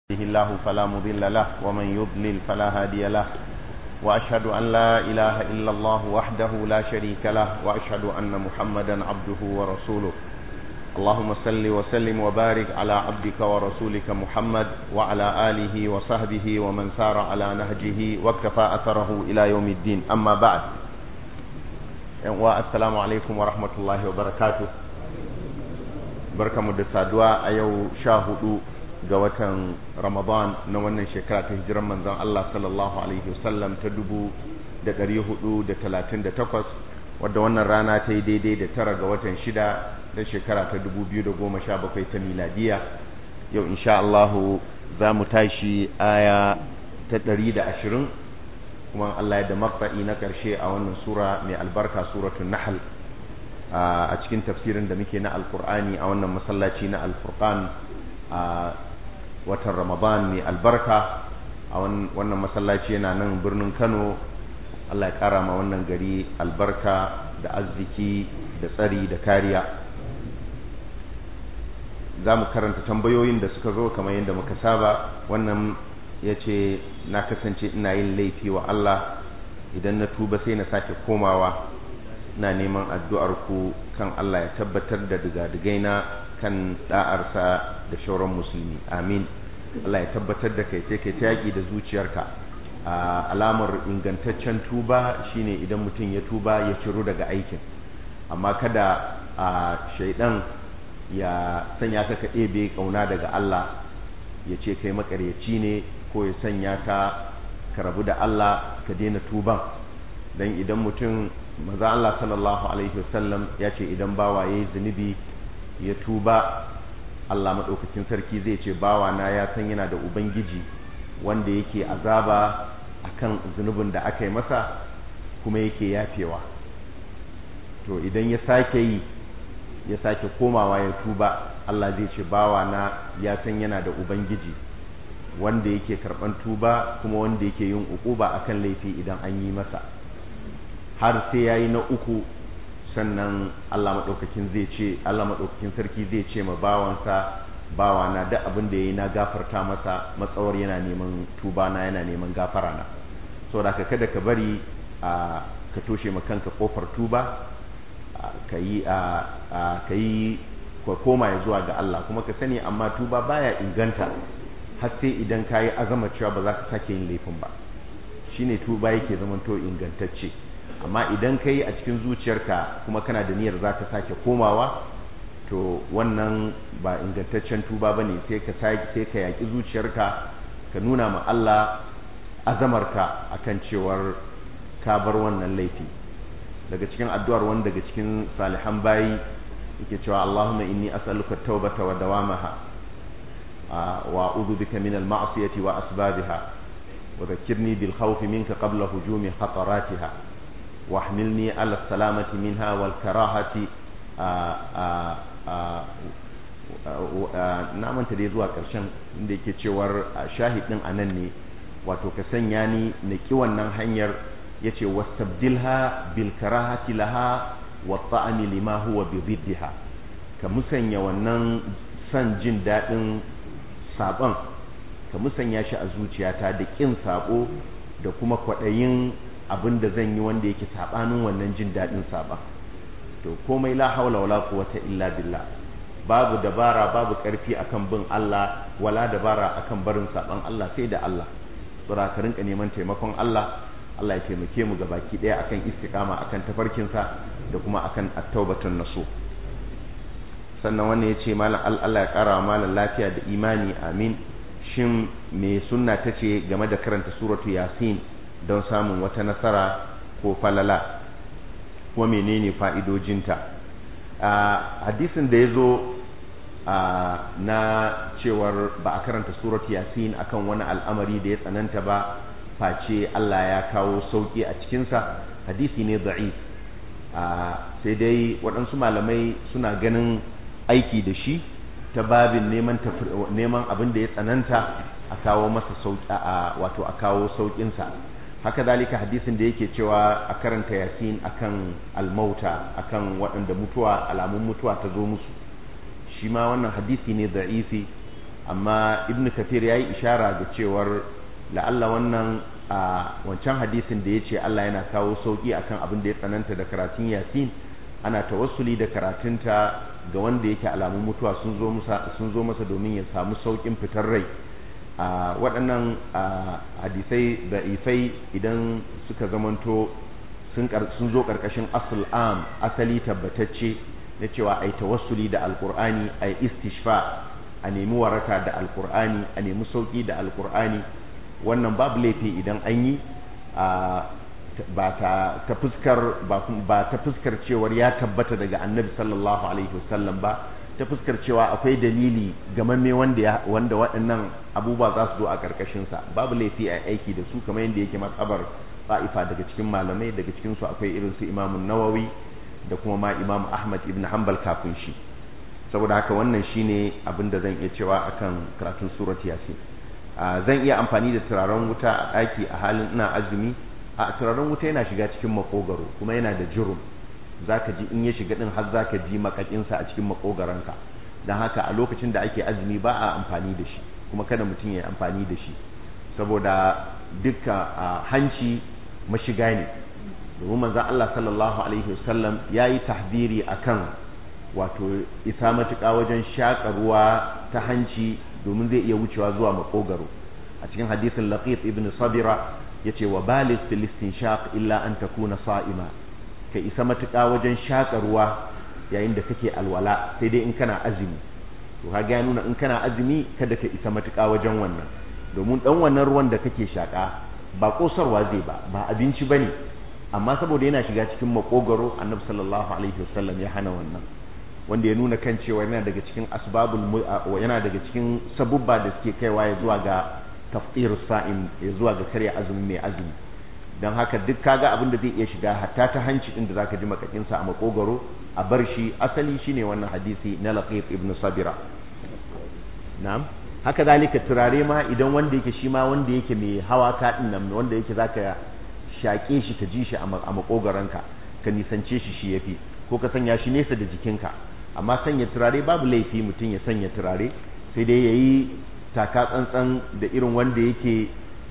يهده الله فلا مضل له ومن يضلل فلا هادي له وأشهد أن لا إله إلا الله وحده لا شريك له وأشهد أن محمدا عبده ورسوله اللهم صل وسلم وبارك على عبدك ورسولك محمد وعلى آله وصحبه ومن سار على نهجه واكتفى أثره إلى يوم الدين أما بعد والسلام عليكم ورحمة الله وبركاته بركة مدسة دعاء أيو شاهدوا ga watan Ramadan na wannan shekara ta hijiran manzon Allah sallallahu alaihi wasallam ta dubu da ɗari hudu da talatin da takwas wadda wannan rana ta yi daidai da tara ga watan shida na shekara ta dubu biyu da goma sha bakwai ta miladiya yau insha Allahu za mu tashi aya ta ɗari da ashirin kuma Allah ya da makfa'i na ƙarshe a wannan sura mai albarka suratun nahal a cikin tafsirin da muke na alkur'ani a wannan masallaci na alfurqan a watan ramadan mai albarka a wannan masallaci yana nan birnin kano allah ya kara ma wannan gari albarka da arziki da tsari da kariya za mu karanta tambayoyin da suka zo kamar yadda muka saba wannan ya ce na kasance ina yin laifi wa allah idan na tuba sai na sake komawa na neman addu'ar ku kan allah ya tabbatar da digadigaina kan da'arsa da shauran musulmi amin Allah ya tabbatar da kai sai kai ta yaƙi da zuciyarka alamar ingantaccen tuba shine idan mutum ya tuba ya ciro daga aikin amma kada a shaidan ya sanya ka ka ɗebe ƙauna daga Allah ya ce kai makaryaci ne ko ya sanya ka ka rabu da Allah ka daina tuban dan idan mutum maza Allah sallallahu alaihi wasallam ya ce idan bawa yayi zunubi ya tuba Allah maɗaukakin sarki zai ce bawana ya san yana da ubangiji wanda yake azaba akan zunubin da aka yi masa kuma yake yafewa to idan ya sake yi ya sake komawa ya tuba Allah zai ce bawana ya san yana da ubangiji wanda yake karɓan tuba kuma wanda yake yin uquba akan laifi idan an yi masa har sai yayi na uku sannan Allah maɗaukakin zai ce Allah maɗaukakin sarki zai ce ma bawansa bawana duk abin da yayi na gafarta masa matsawar yana neman tuba na yana neman gafara na saboda ka kada ka bari a ka toshe ma kanka kofar tuba ka yi a ka yi ka koma ya zuwa ga Allah kuma ka sani amma tuba baya inganta har sai idan ka yi azama cewa ba za ka sake yin laifin ba shine tuba yake zamanto ingantacce amma idan ka yi a cikin zuciyarka kuma kana da niyyar za ka sake komawa to wannan ba ingantaccen tuba ba ne sai ka sai ka yaƙi zuciyarka ka nuna ma Allah azamarka akan cewar ka bar wannan laifi daga cikin addu'ar wani daga cikin salihan bayi yake cewa Allahumma inni as'aluka tawbata wa dawamaha wa a'udhu bika min al-ma'siyati wa asbabiha wa dhakkirni bil khawfi minka qabla hujumi khataratiha واحملني على السلامة منها والكراهة na manta da zuwa ƙarshen inda yake cewar shahidin a nan ne wato ka sanya ni na ƙi wannan hanyar ya ce wastabdilha bil karahati laha wa ta'ani lima huwa bi ziddiha ka musanya wannan son jin daɗin saɓon ka musanya shi a zuciyata da ƙin saɓo da kuma kwaɗayin abin da zan yi wanda yake sabanin wannan jin daɗin saba to komai la haula wala quwwata illa billah babu dabara babu ƙarfi akan bin Allah wala dabara akan barin saban Allah sai da Allah tsura ka rinka neman taimakon Allah Allah ya taimake mu gabaki ɗaya akan istiqama akan tafarkin sa da kuma akan at-taubatun nasu sannan wannan yace malam Allah ya kara malam lafiya da imani amin shin me sunna tace game da karanta suratu yasin don samun wata nasara ko falala ko menene fa'idojinta a hadisin da ya zo na cewar ba a karanta surat yasin akan wani al'amari da ya tsananta ba face Allah ya kawo sauƙi a cikinsa hadisi ne da'if sai dai waɗansu malamai suna ganin aiki da shi ta babin neman abin da ya tsananta a kawo masa sauƙi wato a kawo sauƙinsa haka dalika hadisin da yake cewa a karanta yasin akan almauta akan waɗanda mutuwa alamun mutuwa ta zo musu shi ma wannan hadisi ne da'ifi amma ibn kafir ya yi ishara ga cewar la'alla wannan a wancan hadisin da ya ce Allah yana kawo sauƙi akan abin da ya tsananta da karatun yasin ana tawassuli da karatunta ga wanda yake alamun mutuwa sun zo masa sun zo masa domin ya samu sauƙin fitar rai a waɗannan hadisai da ifai idan suka zamanto sun zo ƙarƙashin asul am asali tabbatacce na cewa ai tawassuli da alƙur'ani ai istishfa a nemi waraka da alƙur'ani a nemi sauƙi da alƙur'ani wannan babu laifi idan an yi ba ta fuskar ba ta fuskar cewar ya tabbata daga annabi sallallahu alaihi wasallam ba ta fuskar cewa akwai dalili gamamme wanda wanda waɗannan abubuwa za su zo a ƙarƙashin sa babu laifi a aiki da su kamar yadda yake matsabar fa'ifa daga cikin malamai daga cikin su akwai irin su Imam Nawawi da kuma ma Imam Ahmad ibn Hanbal kafin shi saboda haka wannan shine abin da zan iya cewa akan karatun surat Yasin zan iya amfani da turaren wuta a ɗaki a halin ina azumi a turaren wuta yana shiga cikin makogaro kuma yana da jurum zaka ji in ya shiga din har zaka ji makakinsa a cikin makogaranka dan haka a lokacin da ake azumi ba a amfani da shi kuma kada mutum ya amfani da shi saboda dukka hanci mashiga ne domin manzon Allah sallallahu alaihi wasallam yayi tahdiri akan wato isa matuƙa wajen shaƙa ruwa ta hanci domin zai iya wucewa zuwa makogaro a cikin hadisin laqit ibn sabira yace wa baligh fil istinshaq illa an takuna sa'ima ka isa matuƙa wajen shaƙa ruwa yayin da kake alwala sai dai in kana azumi to kaga ya nuna in kana azumi kada ka isa matuƙa wajen wannan domin dan wannan ruwan da kake shaƙa ba kosarwa zai ba ba abinci bane amma saboda yana shiga cikin makogaro annabi sallallahu alaihi wasallam ya hana wannan wanda ya nuna kan cewa yana daga cikin asbabul yana daga cikin sabubba da suke kaiwa ya zuwa ga tafsir sa'im ya zuwa ga karya azumi mai azumi don haka duk kaga abin da zai iya shiga hatta ta hanci din da zaka ji makakin sa a makogaro a bar shi asali shine wannan hadisi na laqit ibn sabira na'am haka zalika turare ma idan wanda yake shi ma wanda yake mai hawa ka din nan wanda yake zaka shaƙe shi ka ji shi a makogaranka ka nisance shi shi yafi ko ka sanya shi nesa da jikinka amma sanya turare babu laifi mutum ya sanya turare sai dai ya yi taka tsantsan da irin wanda yake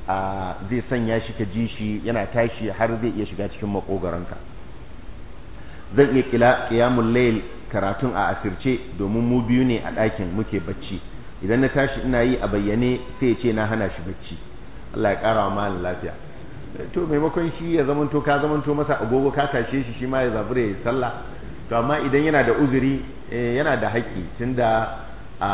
zai sanya shi ka ji shi yana tashi har zai iya shiga cikin makogaranka zan iya kila qiyamul layl karatun a asirce domin mu biyu ne a ɗakin muke bacci idan na tashi ina yi a bayyane sai ya ce na hana shi bacci Allah ya ƙara wa malin lafiya to maimakon shi ya zamanto ka zamanto masa agogo ka tashe shi shi ma ya zabure ya sallah to amma idan yana da uzuri yana da haƙƙi tunda a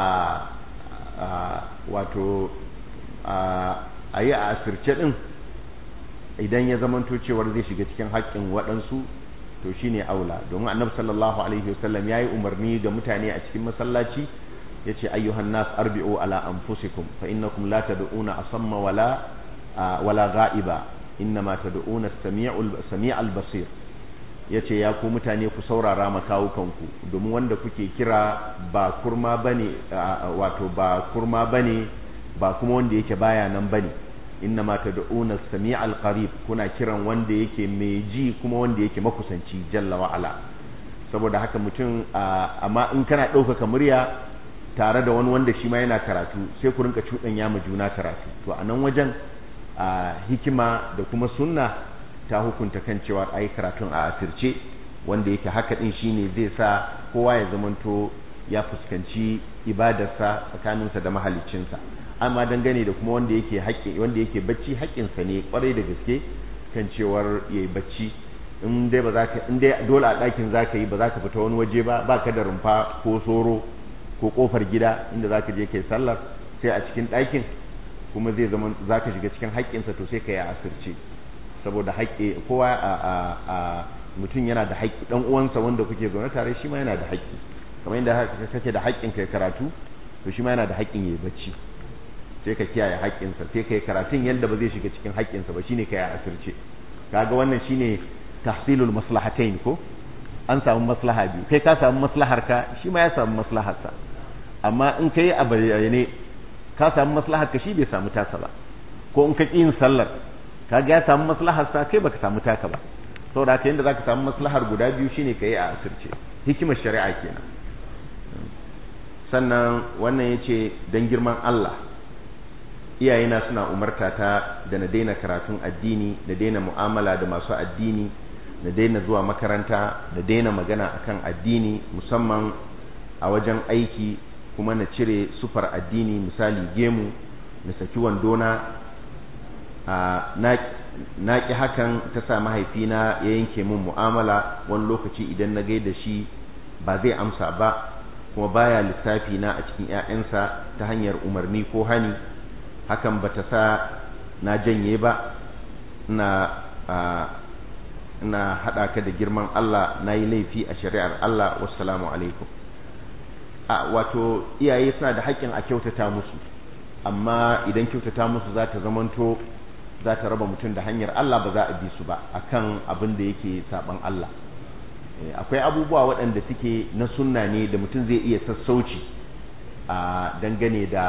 wato a yi a asirce din idan ya zamanto cewar zai shiga cikin haƙƙin waɗansu to shine aula domin annabi sallallahu alaihi wasallam yayi umarni ga mutane a cikin masallaci yace ayyuhan nas arbi'u ala anfusikum fa innakum la tad'una asamma wala wala ghaiba innama tad'una as-sami'ul sami'al basir yace ya ku mutane ku saurara ma kawukanku domin wanda kuke kira ba kurma bane wato ba kurma bane ba kuma wanda yake baya nan bane innama tad'una as-sami'al qarib kuna kiran wanda yake mai ji kuma wanda yake makusanci jalla wa ala saboda haka mutum amma in kana ɗaukaka murya tare da wani wanda shi ma yana karatu sai ku rinka cuɗanya ma juna karatu to a nan wajen a hikima da kuma sunna ta hukunta kan cewa ai karatun a asirce wanda yake haka din shine zai sa kowa ya zamanto ya fuskanci ibadarsa tsakaninsa da mahaliccinsa amma dangane da kuma wanda yake haƙƙi wanda yake bacci haƙƙinsa ne kwarai da gaske kan cewar yayi bacci in dai ba za ka in dai dole a ɗakin za ka yi ba za ka fita wani waje ba ba ka da rumfa ko soro ko kofar gida inda za ka je kai sallar sai a cikin ɗakin kuma zai zama za ka shiga cikin haƙƙinsa to sai ka yi asirce saboda haƙƙi kowa a mutum yana da haƙƙi ɗan uwansa wanda kuke zaune tare shi ma yana da haƙƙi kamar yadda kake da haƙƙin kai karatu to shi ma yana da haƙƙin yayi bacci sai ka kiyaye haƙƙinsa sai kai karatun yadda ba zai shiga cikin haƙƙinsa ba shine kai a asirce kaga wannan shine tahsilul maslahatayn ko an samu maslaha biyu kai ka samu maslahar ka shi ma ya samu maslahar sa amma in kai a bayyane ka samu maslahar ka shi bai samu tasa ba ko in ka yin sallar kaga ya samu maslahar sa kai baka samu taka ba saboda haka yanda zaka samu maslahar guda biyu shine kai a asirce hikimar shari'a kenan sannan wannan ya ce don girman Allah iyayena suna umarta ta da na daina karatun addini da daina mu'amala da masu addini na daina zuwa makaranta da daina magana akan addini musamman a wajen aiki kuma na cire sufar addini misali gemu na saki wandona na ƙi hakan ta sa mahaifina ya yanke min mu'amala wani lokaci idan na gaida shi ba zai amsa ba kuma baya lissafi na a cikin 'ya'yansa ta hanyar umarni ko hani hakan bata sa na janye ba ina ina haɗa ka da girman Allah na yi laifi a shari'ar Allah wassalamu alaikum a wato iyaye suna da haƙƙin a kyautata musu amma idan kyautata musu za ta zamanto za ta raba mutum da hanyar Allah ba za a bi su ba akan abin da yake saban Allah akwai abubuwa waɗanda suke na sunna ne da mutum zai iya sassauci a dangane da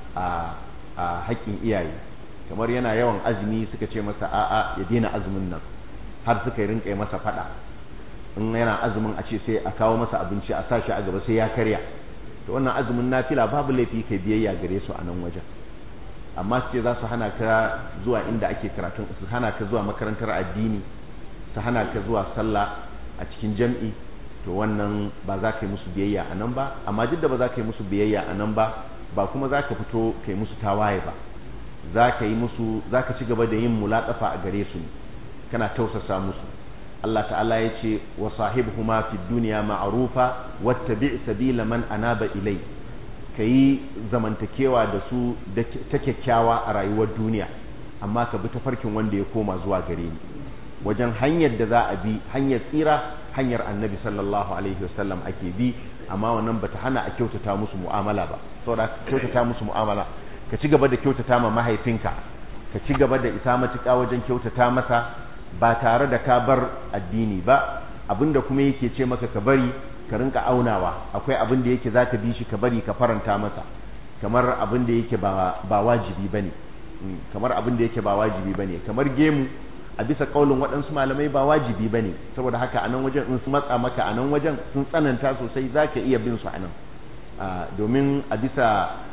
a haƙƙin iyaye kamar yana yawan azumi suka ce masa a'a ya daina azumin nan har suka yi rinƙa masa faɗa in yana azumin a ce sai a kawo masa abinci a sa shi a gaba sai ya karya to wannan azumin nafila babu laifi kai biyayya gare su a nan wajen amma su ce za su hana ka zuwa inda ake karatun su hana ka zuwa makarantar addini su hana ka zuwa sallah a cikin jam'i to wannan ba za ka yi musu biyayya a nan ba amma duk da ba za ka yi musu biyayya a nan ba ba kuma za ka fito ka yi musu tawaye ba za ka yi musu za ka ci gaba da yin mulaƙafa a gare su ne kana tausasa musu Allah ta'ala ya ce wa sahibhuma fid dunya ma'rufa wattabi' sabila man anaba ilai kayi zamantakewa da su ta kyakkyawa a rayuwar duniya amma ka bi tafarkin wanda ya koma zuwa gare ni wajen hanyar da za a bi hanyar tsira hanyar annabi sallallahu alaihi wasallam ake bi amma wannan bata hana a kyautata musu mu'amala ba saboda kyautata musu mu'amala ka ci gaba da kyautata ma mahaifinka ka ci gaba da isa matuƙa wajen kyautata masa ba tare da ka bar addini ba abinda kuma yake ce maka ka bari ka rinka aunawa akwai abin da yake zaka bi shi ka bari ka faranta masa kamar abin da yake ba ba wajibi bane kamar abin da yake ba wajibi bane kamar gemu a bisa kaulin waɗansu malamai ba wajibi bane saboda haka a nan wajen in su matsa maka a nan wajen sun tsananta sosai zaka iya bin su a nan domin a bisa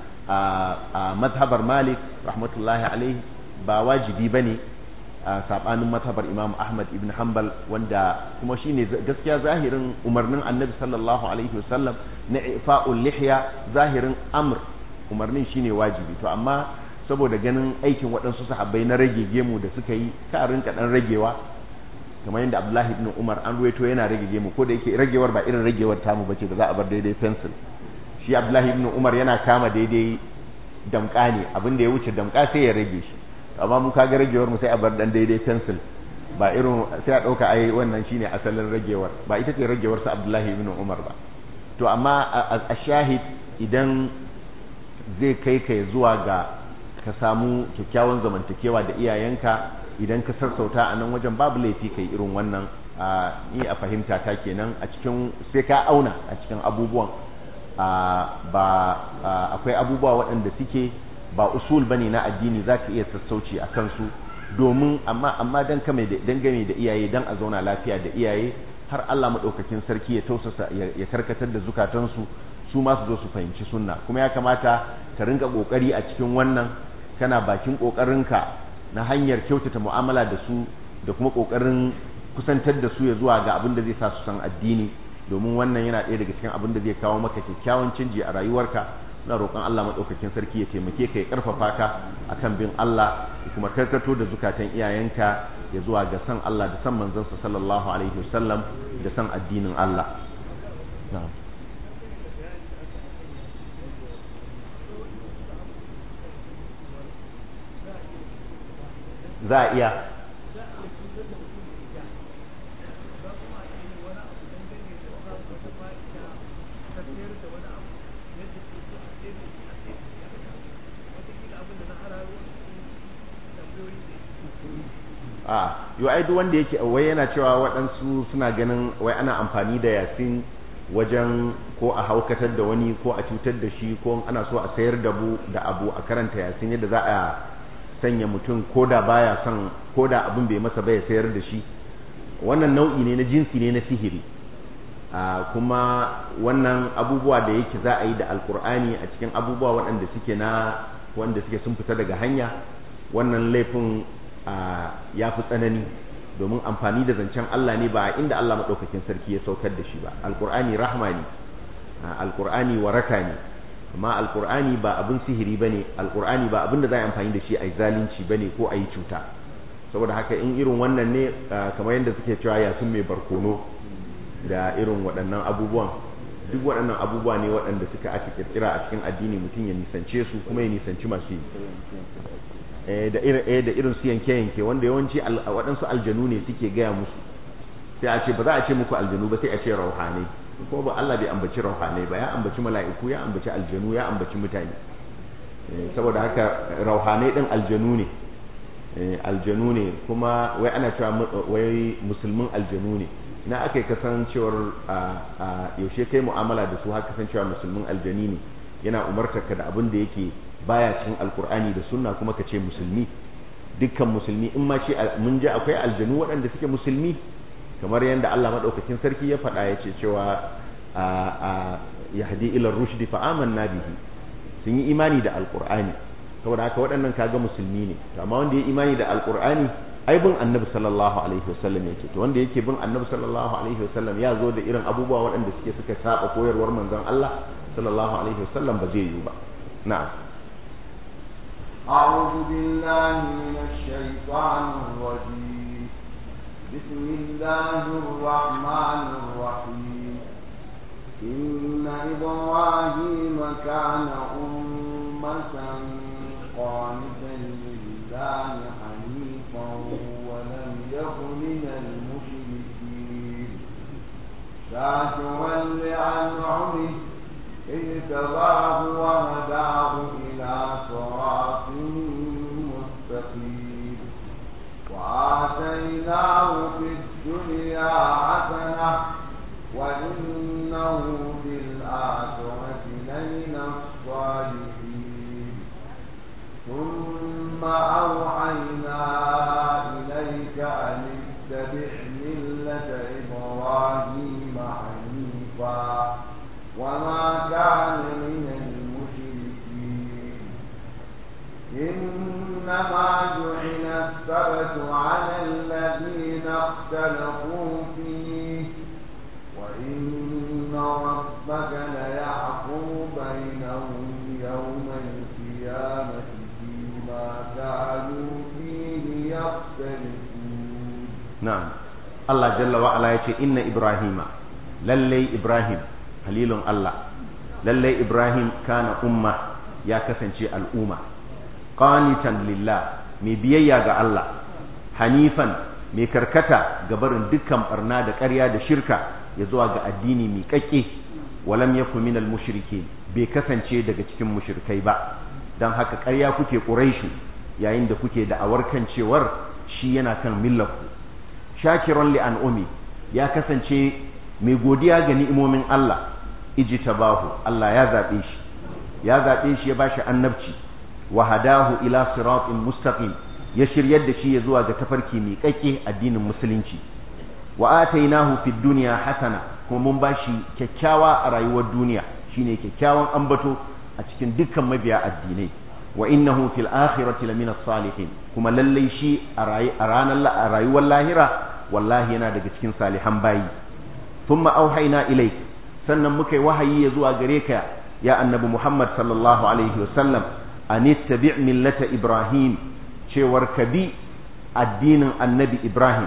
a mazhabar malik rahmatullahi alaihi ba wajibi bane a sabanin mazhabar imam ahmad ibn hanbal wanda kuma shine gaskiya zahirin umarnin annabi sallallahu alaihi wasallam na ifa'ul lihya zahirin amr umarnin shine wajibi to amma saboda ganin aikin waɗansu sahabbai na rage gemu da suka yi ka rinka dan ragewa kamar yadda abdullahi ibn umar an ruwaito yana rage gemu ko da yake ragewar ba irin ragewar tamu bace da za a bar daidai pencil shi abdullahi ibn umar yana kama daidai damka ne abin da ya wuce damka sai ya rage shi amma mu kaga ragewar mu sai a bar dan daidai pencil ba irin sai a dauka ai wannan shine asalin ragewar ba ita ce ragewar sa Abdullahi ibn Umar ba to amma a shahid idan zai kai kai zuwa ga ka samu kyakkyawan zamantakewa da iyayenka idan ka sassauta a nan wajen babu laifi kai irin wannan ni a fahimta ta kenan a cikin sai ka auna a cikin abubuwan ba akwai abubuwa waɗanda suke ba usul bane na addini zaka iya sassauci a kansu domin amma amma dan kame da dangane da iyaye dan a zauna lafiya da iyaye har Allah madaukakin sarki ya tausasa ya karkatar da zukatansu su ma su zo su fahimci sunna kuma ya kamata ka rinka kokari a cikin wannan kana bakin kokarinka na hanyar kyautata mu'amala da su da kuma kokarin kusantar da su ya zuwa ga abin da zai sa su san addini domin wannan yana ɗaya daga cikin abin da zai kawo maka kyakkyawan canji a rayuwarka na roƙon Allah maɗaukakin sarki ya taimake ka ya ƙarfafa ka akan bin Allah ya kuma karkato da zukatan iyayenka ya zuwa ga san Allah da san manzansa sallallahu alaihi wasallam da san addinin Allah za a iya a yau ai duk wanda yake wai yana cewa waɗansu suna ganin wai ana amfani da yasin wajen ko a haukatar da wani ko a cutar da shi ko ana so a sayar da bu da abu a karanta yasin yadda za a sanya mutum ko da baya son ko da abin bai masa bai sayar da shi wannan nau'i ne na jinsi ne na sihiri kuma wannan abubuwa da yake za a yi da alkur'ani a cikin abubuwa waɗanda suke na wanda suke sun fita daga hanya wannan laifin ya fi tsanani domin amfani da zancen Allah ne ba inda Allah maɗaukakin sarki ya saukar da shi ba alkur'ani rahma ne alkur'ani waraka ne amma alkur'ani ba abin sihiri bane alkur'ani ba abin da za a amfani da shi a zalunci bane ko a yi cuta saboda haka in irin wannan ne kamar yadda suke cewa ya sun mai barkono da irin waɗannan abubuwan duk waɗannan abubuwa ne waɗanda suka ake kirkira a cikin addini mutum ya nisance su kuma ya nisanci masu yi da irin da irin su yanke yanke wanda yawanci waɗansu aljanu ne suke gaya musu sai a ce ba za a ce muku aljanu ba sai a ce rauhanai ko ba Allah bai ambaci rauhanai ba ya ambaci mala'iku ya ambaci aljanu ya ambaci mutane saboda haka rauhanai din aljanu ne aljanu ne kuma wai ana cewa wai musulmin aljanu ne na aka yi kasancewar yaushe kai mu'amala da su haka kasancewa musulmin aljani ne yana umartarka da abin da yake baya cikin alkur'ani da sunna kuma ka ce musulmi dukkan musulmi in ma ce mun ji akwai aljanu waɗanda suke musulmi kamar yadda Allah madaukakin sarki ya faɗa ya ce cewa yahdi ila rushdi fa amanna bihi sun yi imani da alkur'ani saboda haka waɗannan kaga musulmi ne to amma wanda ya imani da alkur'ani ai bin annabi sallallahu alaihi wasallam yake to wanda yake bin annabi sallallahu alaihi wasallam ya zo da irin abubuwa waɗanda suke suka saba koyarwar manzon Allah sallallahu alaihi wasallam ba zai yi ba na'am أعوذ بالله من الشيطان الرجيم بسم الله الرحمن الرحيم إن إبراهيم كان أمة قانتا لله حنيفا ولم يكن من المشركين شاكرا لأنعمه اجتباه وهداه إلى صراط مستقيم وآتيناه في الدنيا حسنة وإنه في الآخرة لمن الصالحين ثم أوحينا إليك أن اتبع ملة إبراهيم حنيفا وما كان من المشركين إنما جعل السبت على الذين اختلفوا فيه وإن ربك ليحكم بينهم يوم القيامة فيما كانوا فيه يختلفون نعم الله جل وعلا يقول إن إبراهيم للي إبراهيم خليل الله للي إبراهيم كان أمة يا كسنشي الأمة قانتا لله mai biyayya ga Allah hanifan mai karkata ga barin dukkan barna da ƙarya da shirka ya zuwa ga addini mai kakke walam yakun minal mushrikin bai kasance daga cikin mushrikai ba dan haka ƙarya kuke quraishu yayin da kuke da awarkan cewar shi yana kan millarku shakiran li an'umi ya kasance mai godiya ga ni'imomin Allah ijtabahu Allah ya zabe shi ya zabe shi ya bashi annabci wa hadahu ila siratin mustaqim ya shiryar da shi ya zuwa ga tafarki mai kake addinin musulunci wa atainahu fid dunya hasana kuma mun bashi kyakkyawa a rayuwar duniya shine kyakkyawan ambato a cikin dukkan mabiya addinai wa innahu fil akhirati lamina salihin kuma lallai shi a ranar a rayuwar lahira wallahi yana daga cikin salihan bayi thumma auhayna ilayk sannan muka yi wahayi ya zuwa gare ka ya annabi Muhammad sallallahu alaihi wasallam an ittabi' millata Ibrahim cewar ka bi addinin annabi Ibrahim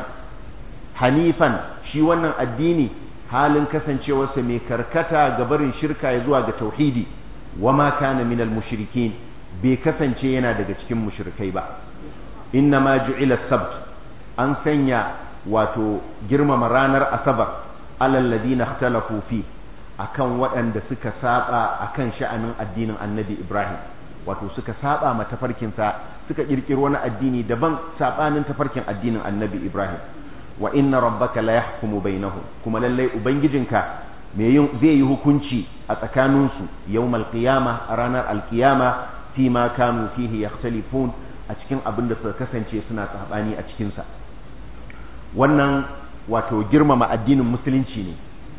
hanifan shi wannan addini halin kasancewarsa mai karkata ga barin shirka ya zuwa ga tauhidi wa ma kana minal mushrikin bai kasance yana daga cikin mushrikai ba inna ma ju'ila sabt an sanya wato girmama ranar asabar alal ladina ikhtalafu fi akan waɗanda suka saba akan sha'anin addinin annabi Ibrahim wato suka saba ma tafarkinsa suka kirkiro wani addini daban sabanin tafarkin addinin annabi Ibrahim wa inna rabbaka la yahkumu bainahum kuma lallai ubangijinka me yin zai yi hukunci a tsakaninsu yawmal qiyama a ranar alkiyama fi ma kanu fihi yakhtalifun a cikin abin da suka kasance suna sabani a cikin sa wannan wato girmama addinin musulunci ne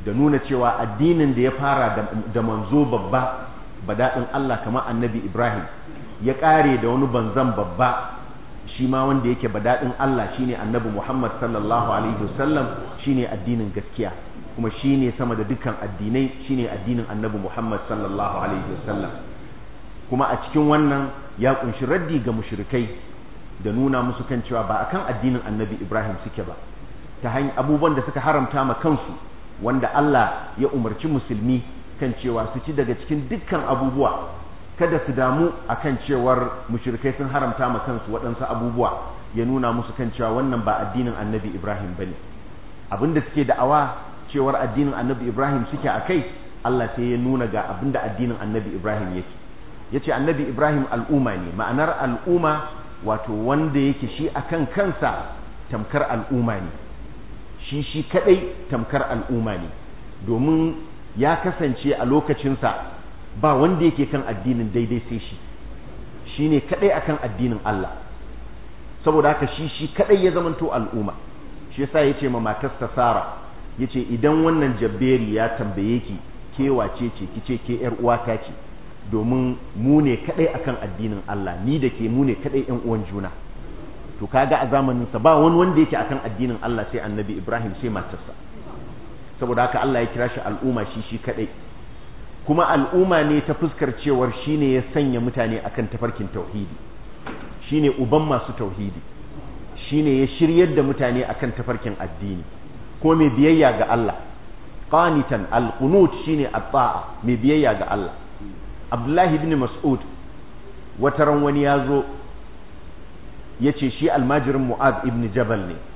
da nuna cewa addinin da ya fara da manzo babba badadin Allah kamar annabi Ibrahim ya kare da wani banzan babba shi ma wanda yake badadin Allah shine annabi Muhammad sallallahu alaihi wasallam shine addinin gaskiya kuma shine sama da dukkan addinai shine addinin annabi Muhammad sallallahu alaihi wasallam kuma a cikin wannan ya kunshi raddi ga mushrikai da nuna musu kan cewa ba akan addinin annabi Ibrahim suke ba ta hanyar abubuwan da suka haramta ma kansu wanda Allah ya umarci musulmi kan cewa su ci daga cikin dukkan abubuwa kada su damu akan cewar mushrikai sun haramta ma kansu waɗansu abubuwa ya nuna musu kan cewa wannan ba addinin annabi Ibrahim bane abinda suke da'awa cewar addinin annabi Ibrahim suke a kai Allah sai ya nuna ga abinda addinin annabi Ibrahim yake yace annabi Ibrahim al'umma ne ma'anar al'umma wato wanda yake shi akan kansa tamkar al'umma ne shi shi kadai tamkar al'umma ne domin ya kasance a lokacinsa ba wanda yake kan addinin daidai sai shi shine kadai akan addinin Allah saboda haka shi shi kadai ya zamanto al'umma shi yasa yace ma matarsa Sara yace idan wannan jabberi ya tambaye ki ke wace ce kice ke yar uwata ce domin mu ne kadai akan addinin Allah ni da ke mu ne kadai yan uwan juna to kaga a zamanin sa ba wani wanda yake akan addinin Allah sai annabi Ibrahim sai matarsa saboda haka Allah ya kira shi al'umma shi shi kadai kuma al'umma ne ta fuskar cewar shine ya sanya mutane akan tafarkin tauhidi shine uban masu tauhidi shine ya shiryar da mutane akan tafarkin addini ko mai biyayya ga Allah qanitan al-qunut shine at-ta'a mai biyayya ga Allah Abdullahi ibn Mas'ud wataran wani yazo yace shi almajirin Mu'adh ibn Jabal ne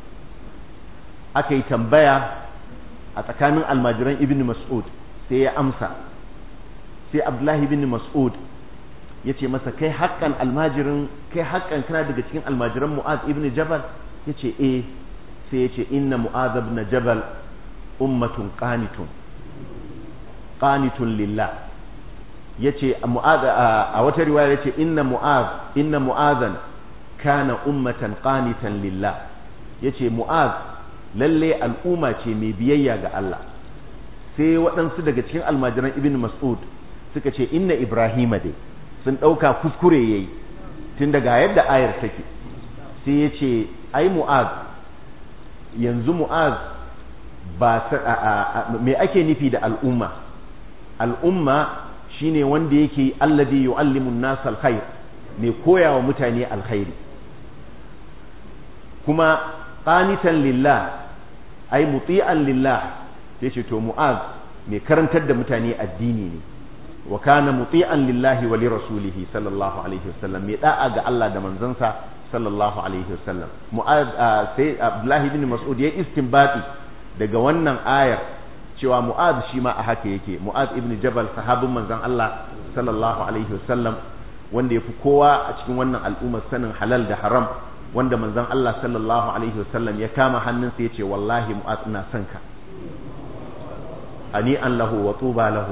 aka yi tambaya a tsakanin almajiran ibn Mas'ud sai ya amsa sai Abdullahi ibn Mas'ud yace masa kai haƙƙan almajirin kai haƙƙan kana daga cikin almajiran Mu'adh ibn Jabal yace eh sai yace inna Mu'adh ibn Jabal ummatun qanitun qanitun lillah yace Mu'adh a wata riwaya yace inna Mu'adh inna Mu'adhan kana ummatan qanitan lillah yace Mu'adh lalle al'umma ce mai biyayya ga Allah sai waɗansu daga cikin almajiran Ibn Mas'ud suka ce inna Ibrahima dai sun ɗauka kuskure ya yi tun daga yadda ayar take sai ya ce ai mu'az yanzu mu'az ba me ake nufi da al'umma al'umma shine wanda yake alladhi yu'allimu an-nas al-khair mai koyawa mutane alkhairi kuma qanitan lillah ai muti'an lillah sai ce to mu'az mai karantar da mutane addini ne wa kana muti'an lillahi wa lirasulihi sallallahu alaihi wasallam mai da'a ga Allah da manzansa sallallahu alaihi wasallam mu'az sai Abdullah ibn Mas'ud ya istinbati daga wannan ayar cewa mu'az shi ma a haka yake mu'az ibn Jabal sahabin manzon Allah sallallahu alaihi wasallam wanda yafi kowa a cikin wannan al'ummar sanin halal da haram wanda manzon Allah sallallahu alaihi wasallam ya kama hannunsa ya ce wallahi mu'az ina son ka ani an lahu wa tuba lahu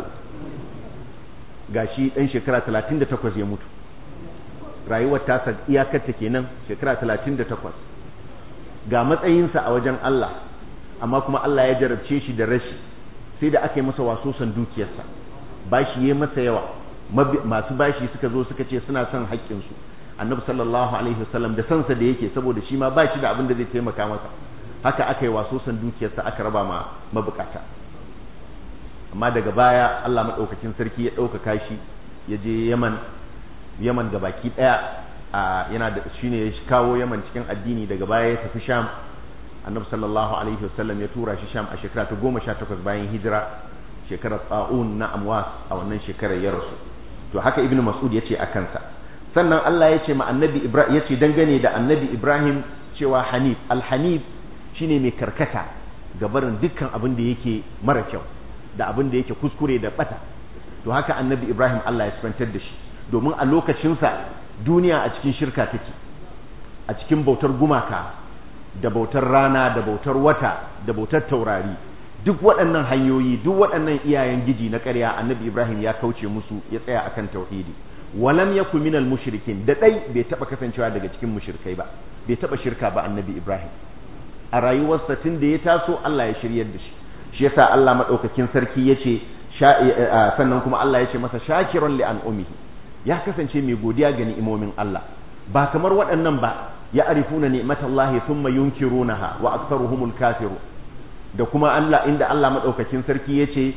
gashi dan shekara 38 ya mutu rayuwar tasa iyakar ta kenan shekara 38 ga matsayinsa a wajen Allah amma kuma Allah ya jarabce shi da rashi sai da aka yi masa wasosan dukiyarsa bashi yayi masa yawa masu bashi suka zo suka ce suna son haƙƙinsu annabi sallallahu alaihi wasallam da sansa da yake saboda shi ma bashi da abin da zai taimaka masa haka aka yi wasosan dukiyarsa aka raba ma mabukata amma daga baya Allah maɗaukakin sarki ya ɗaukaka shi ya je Yaman Yaman ga baki ɗaya a yana da shine ya kawo Yaman cikin addini daga baya ya tafi Sham Annabi sallallahu alaihi wasallam ya tura shi Sham a shekara ta goma sha takwas bayan hijira shekarar tsa'un na Amwas a wannan shekarar ya rasu to haka Ibn Mas'ud ya ce a kansa sannan Allah ya ce ma Annabi Ibrahim ya ce dangane da Annabi Ibrahim cewa Hanif al-Hanif shine mai karkata ga barin dukkan abin da yake mara kyau da abin da yake kuskure da bata to haka annabi ibrahim allah ya sifantar da shi domin a lokacinsa duniya a cikin shirka take a cikin bautar gumaka da bautar rana da bautar wata da bautar taurari duk waɗannan hanyoyi duk waɗannan iyayen giji na ƙarya annabi ibrahim ya kauce musu ya tsaya akan tauhidi walam yakun minal mushrikin da dai bai taba kasancewa daga cikin mushrikai ba bai taba shirka ba annabi ibrahim a rayuwarsa tun da ya taso allah ya shiryar da shi shi yasa Allah madaukakin sarki yace sannan kuma Allah yace masa shakiran li an'umihi ya kasance mai godiya ga ni'imomin Allah ba kamar waɗannan ba ya arifuna ni'matallahi thumma yunkirunaha wa aktharuhumul kafiru da kuma Allah inda Allah madaukakin sarki yace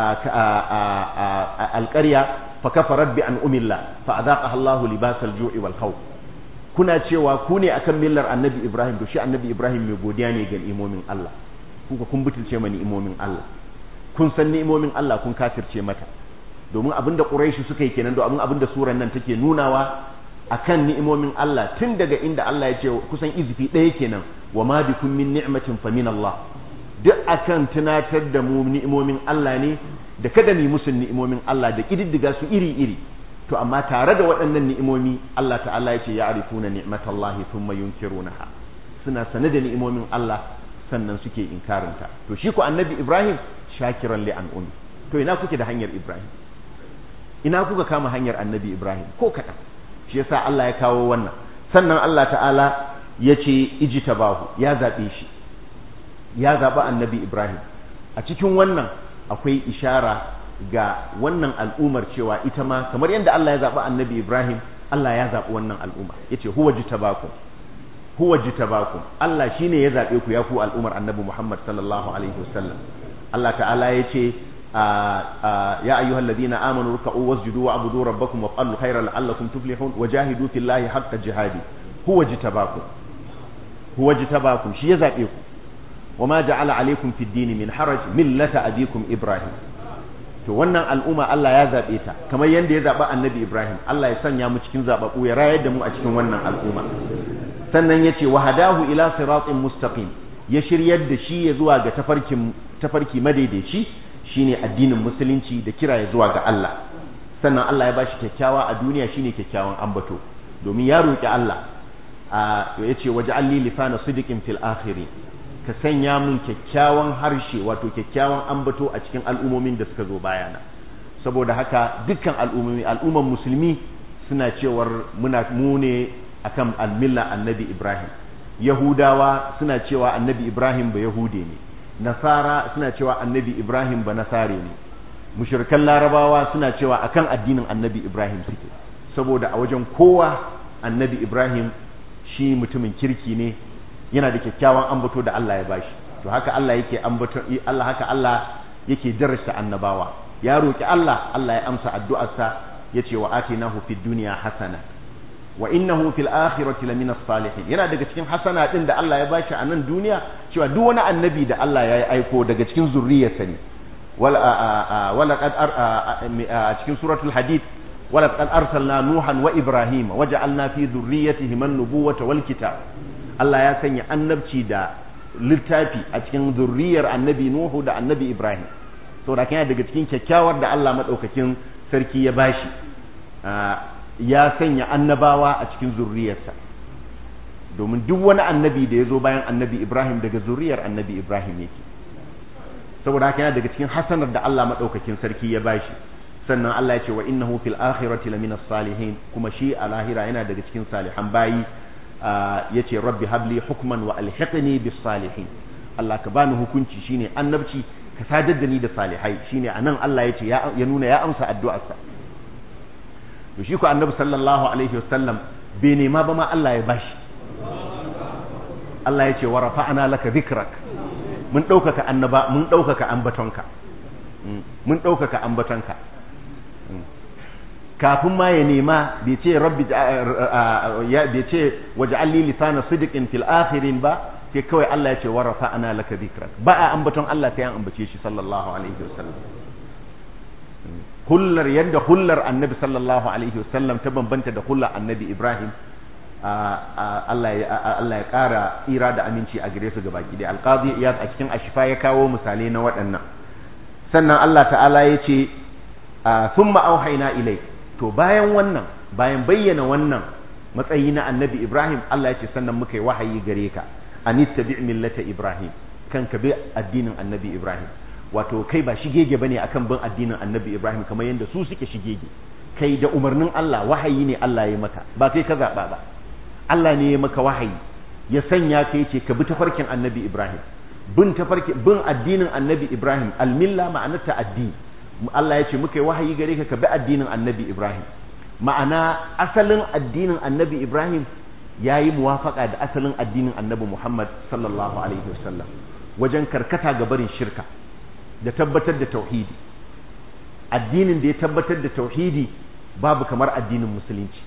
alƙarya fa kafarat bi an'umillah fa adaqaha Allahu libasal ju'i wal khawf kuna cewa ku ne akan millar annabi Ibrahim to shi annabi Ibrahim mai godiya ne ga ni'imomin Allah kuka kun butulce ma ni'imomin Allah kun san ni'imomin Allah kun kafirce mata domin abinda Quraishi suka yi kenan domin abinda suran nan take nunawa akan ni'imomin Allah tun daga inda Allah ya ce kusan izifi ɗaya kenan wa ma bikum min ni'matin fa min Allah duk akan tunatar da mu ni'imomin Allah ne da kada mu musu ni'imomin Allah da kididdiga su iri iri to amma tare da waɗannan ni'imomi Allah ta'ala ya ce ya arifuna ni'matallahi thumma yunkirunaha suna sane da ni'imomin Allah sannan suke inkarinta to shi ko annabi Ibrahim shakiran li an'umi to ina kuke da hanyar Ibrahim ina kuka kama hanyar annabi Ibrahim ko kaɗan shi yasa Allah ya kawo wannan sannan Allah ta'ala ya ce ijtabahu ya zaɓe shi ya zaɓi annabi Ibrahim a cikin wannan akwai ishara ga wannan al'ummar cewa ita ma kamar yadda Allah ya zaɓi annabi Ibrahim Allah ya zaɓi wannan al'umma yace huwa jitabakum huwa jitabakum Allah shine ya zaɓe ku ya ku al'ummar annabi Muhammad sallallahu alaihi wasallam Allah ta'ala yace ya ayyuhal ladina amanu ruk'u wasjudu wa'budu rabbakum waf'alu khayran la'allakum tuflihun wajahidu fillahi haqqa jihadi huwa jitabakum huwa jitabakum shi ya zaɓe ku وما جعل عليكم في الدين من حرج ملة أبيكم إبراهيم to wannan al'umma Allah ya zaɓe ta kamar yadda ya zaɓa annabi Ibrahim Allah ya sanya mu cikin zaɓaɓɓu ya rayar da mu a cikin wannan al'umma sannan ya ce wa hadahu ila siratin mustaqim ya shiryar da shi ya zuwa ga tafarkin tafarki madaidaici shine addinin musulunci da kira ya zuwa ga Allah sannan Allah ya bashi kyakkyawa a duniya shine kyakkyawan ambato domin ya roki Allah ya ce waj'alni lisana sidiqin fil akhirin ka sanya mun kyakkyawan harshe wato kyakkyawan ambato a cikin al'ummomin da suka zo bayana saboda haka dukkan al'ummomi al'umman musulmi suna cewar muna mu ne akan almilla annabi Ibrahim yahudawa suna cewa annabi Ibrahim ba yahude ne nasara suna cewa annabi Ibrahim ba nasare ne mushrikan larabawa suna cewa akan addinin annabi Ibrahim suke saboda a wajen kowa annabi Ibrahim shi mutumin kirki ne yana da kyakkyawan ambato da Allah ya bashi to haka Allah yake ambato Allah haka Allah yake darasta annabawa ya roki Allah Allah ya amsa addu'arsa yace wa atinahu fid dunya hasana wa innahu fil akhirati lamina salihin yana daga cikin hasana din da Allah ya bashi a nan duniya cewa duk wani annabi da Allah ya aiko daga cikin zurriyarsa ne wala wala qad a cikin suratul hadid wala qad arsalna nuhan wa ibrahima waja'alna fi dhurriyyatihim an-nubuwata wal kitab Allah ya sanya annabci da littafi a cikin zurriyar annabi Nuhu da annabi Ibrahim saboda kana daga cikin kyakkyawar da Allah madaukakin sarki ya bashi ya sanya annabawa a cikin zurriyarsa domin duk wani annabi da ya zo bayan annabi Ibrahim daga zurriyar annabi Ibrahim yake saboda haka yana daga cikin hasanar da Allah madaukakin sarki ya bashi sannan Allah ya ce wa innahu fil akhirati lamina salihin kuma shi a lahira yana daga cikin salihan bayi ya ce rabbi habli hukman wa alhiqni bis salihin Allah ka bani hukunci shine annabci ka sadar da ni da salihai shine anan Allah ya ce ya nuna ya amsa addu'arsa to shi ko annabi sallallahu alaihi wasallam bai nema ba ma Allah ya bashi Allah ya ce wa rafa'ana laka dhikrak mun ɗaukaka annaba mun ɗaukaka ambatonka mun ɗaukaka ambatonka kafin ma ya nema bai ce rabbi bai ce waj'alni lisana sidqin fil akhirin ba sai kawai Allah ya ce wa rafa'ana laka dhikrak ba a ambaton Allah sai an ambace shi sallallahu alaihi wasallam hullar yadda hullar annabi sallallahu alaihi wasallam ta bambanta da hullar annabi Ibrahim Allah ya Allah ya kara tsira da aminci a gare su gabaki da alqazi iyad a cikin ashifa ya kawo misalai na waɗannan sannan Allah ta'ala ya ce thumma auhayna ilayk to bayan wannan bayan bayyana wannan matsayi na annabi Ibrahim Allah ya ce sannan muka yi wahayi gare ka anittabi millata Ibrahim kan ka bi addinin annabi Ibrahim wato kai ba shigege bane akan bin addinin annabi Ibrahim kamar yadda su suke shigege kai da umarnin Allah wahayi ne Allah ya maka ba kai ka zaba ba Allah ne ya maka wahayi ya sanya ka yace ka bi tafarkin annabi Ibrahim bin tafarki bin addinin annabi Ibrahim almilla ma'anarta addini Allah ya ce muka yi wahayi gare ka ka bi addinin annabi Ibrahim ma'ana asalin addinin annabi Ibrahim ya yi muwafaka da asalin addinin annabi Muhammad sallallahu alaihi wasallam wajen karkata ga barin shirka da tabbatar da tauhidi addinin da ya tabbatar da tauhidi babu kamar addinin musulunci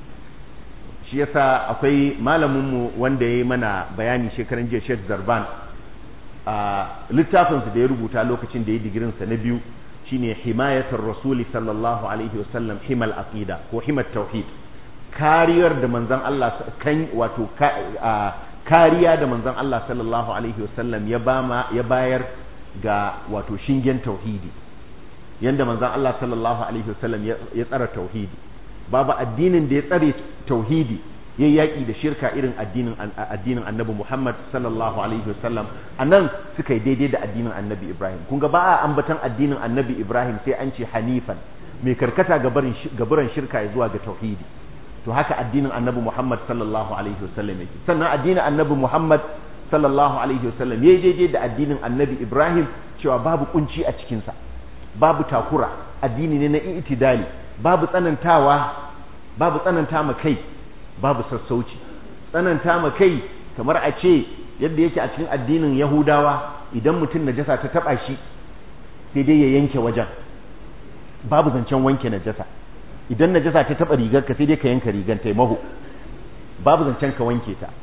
shi yasa akwai malaminmu wanda ya yi mana bayani shekaran jiya Sheikh Zarban a littafinsa da ya rubuta lokacin da ya digirinsa na biyu shine himayatar rasuli sallallahu alaihi wasallam himal aqida ko himat tauhid kariyar da manzon Allah kan wato kariya da manzon Allah sallallahu alaihi wasallam ya bama ya bayar ga wato shingen tauhidi yanda manzon Allah sallallahu alaihi wasallam ya tsara tauhidi babu addinin da ya tsare tauhidi ya yaƙi da shirka irin addinin addinin annabi Muhammad sallallahu alaihi wasallam anan suka yi daidai da addinin annabi Ibrahim kun ga ba a ambatan addinin annabi Ibrahim sai an ce hanifan mai karkata gabaran shirka ya zuwa ga tauhidi to haka addinin annabi Muhammad sallallahu alaihi wasallam yake sannan addinin annabi Muhammad sallallahu alaihi wasallam yayi daidai da addinin annabi Ibrahim cewa babu kunci a cikin sa babu takura addini ne na itidali babu tsanantawa babu tsananta ma kai babu sassauci tsananta ma kai kamar a ce yadda yake a cikin addinin Yahudawa idan mutum najasa ta taba shi sai dai ya yanke wajen babu zancen wanke najasa idan najasa ta taba rigar ka sai dai ka yanka rigar ta maho babu zancen ka wanke ta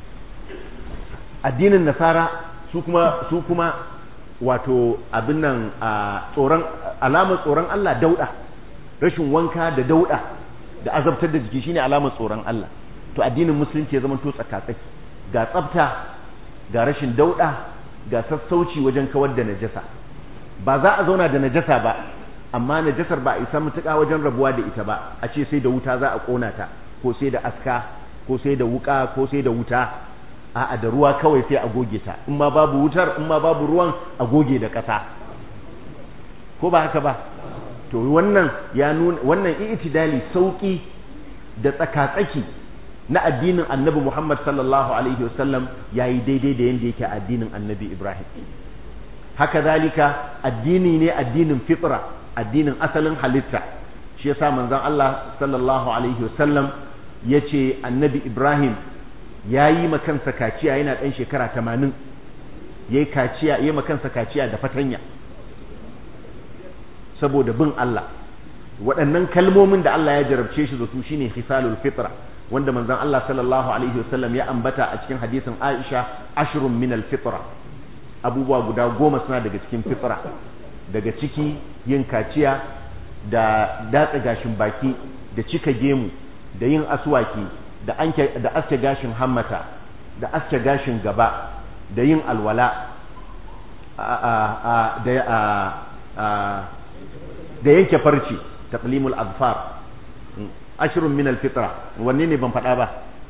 addinin nasara su kuma su kuma wato abin nan a tsoron alamar tsoron Allah dauda rashin wanka da dauda da azabtar da jiki shine alamar tsoron Allah to addinin musulunci ya zama to tsakatsaki ga tsafta ga rashin dauda ga sassauci wajen kawar da najasa ba za a zauna da najasa ba amma najasar ba a isa mutuka wajen rabuwa da ita ba a ce sai da wuta za a kona ta ko sai da aska ko sai da wuka ko sai da wuta a'a da ruwa kawai sai a goge ta in ma babu wutar in ma babu ruwan a goge da ƙasa ko ba haka ba to wannan ya nuna wannan i'tidali sauki da tsakatsaki na addinin annabi Muhammad sallallahu alaihi wasallam yayi daidai da yanda yake addinin annabi Ibrahim haka zalika addini ne addinin fitra addinin asalin halitta shi yasa manzon Allah sallallahu alaihi wasallam yace annabi Ibrahim yayi makansa kaciya yana dan shekara 80 yayi kaciya yayi makansa kaciya da fatanya saboda bin Allah waɗannan kalmomin da Allah ya jarabce shi da su shine hisalul fitra wanda manzon Allah sallallahu alaihi wasallam ya ambata a cikin hadisin Aisha ashrun min al-fitra abubuwa guda goma suna daga cikin fitra daga ciki yin kaciya da datsa gashin baki da cika gemu da yin aswaki da anke da aske gashin hammata da aske gashin gaba da yin alwala da yanke farci taqlimul azfar ashrun min alfitra wanne ne ban faɗa ba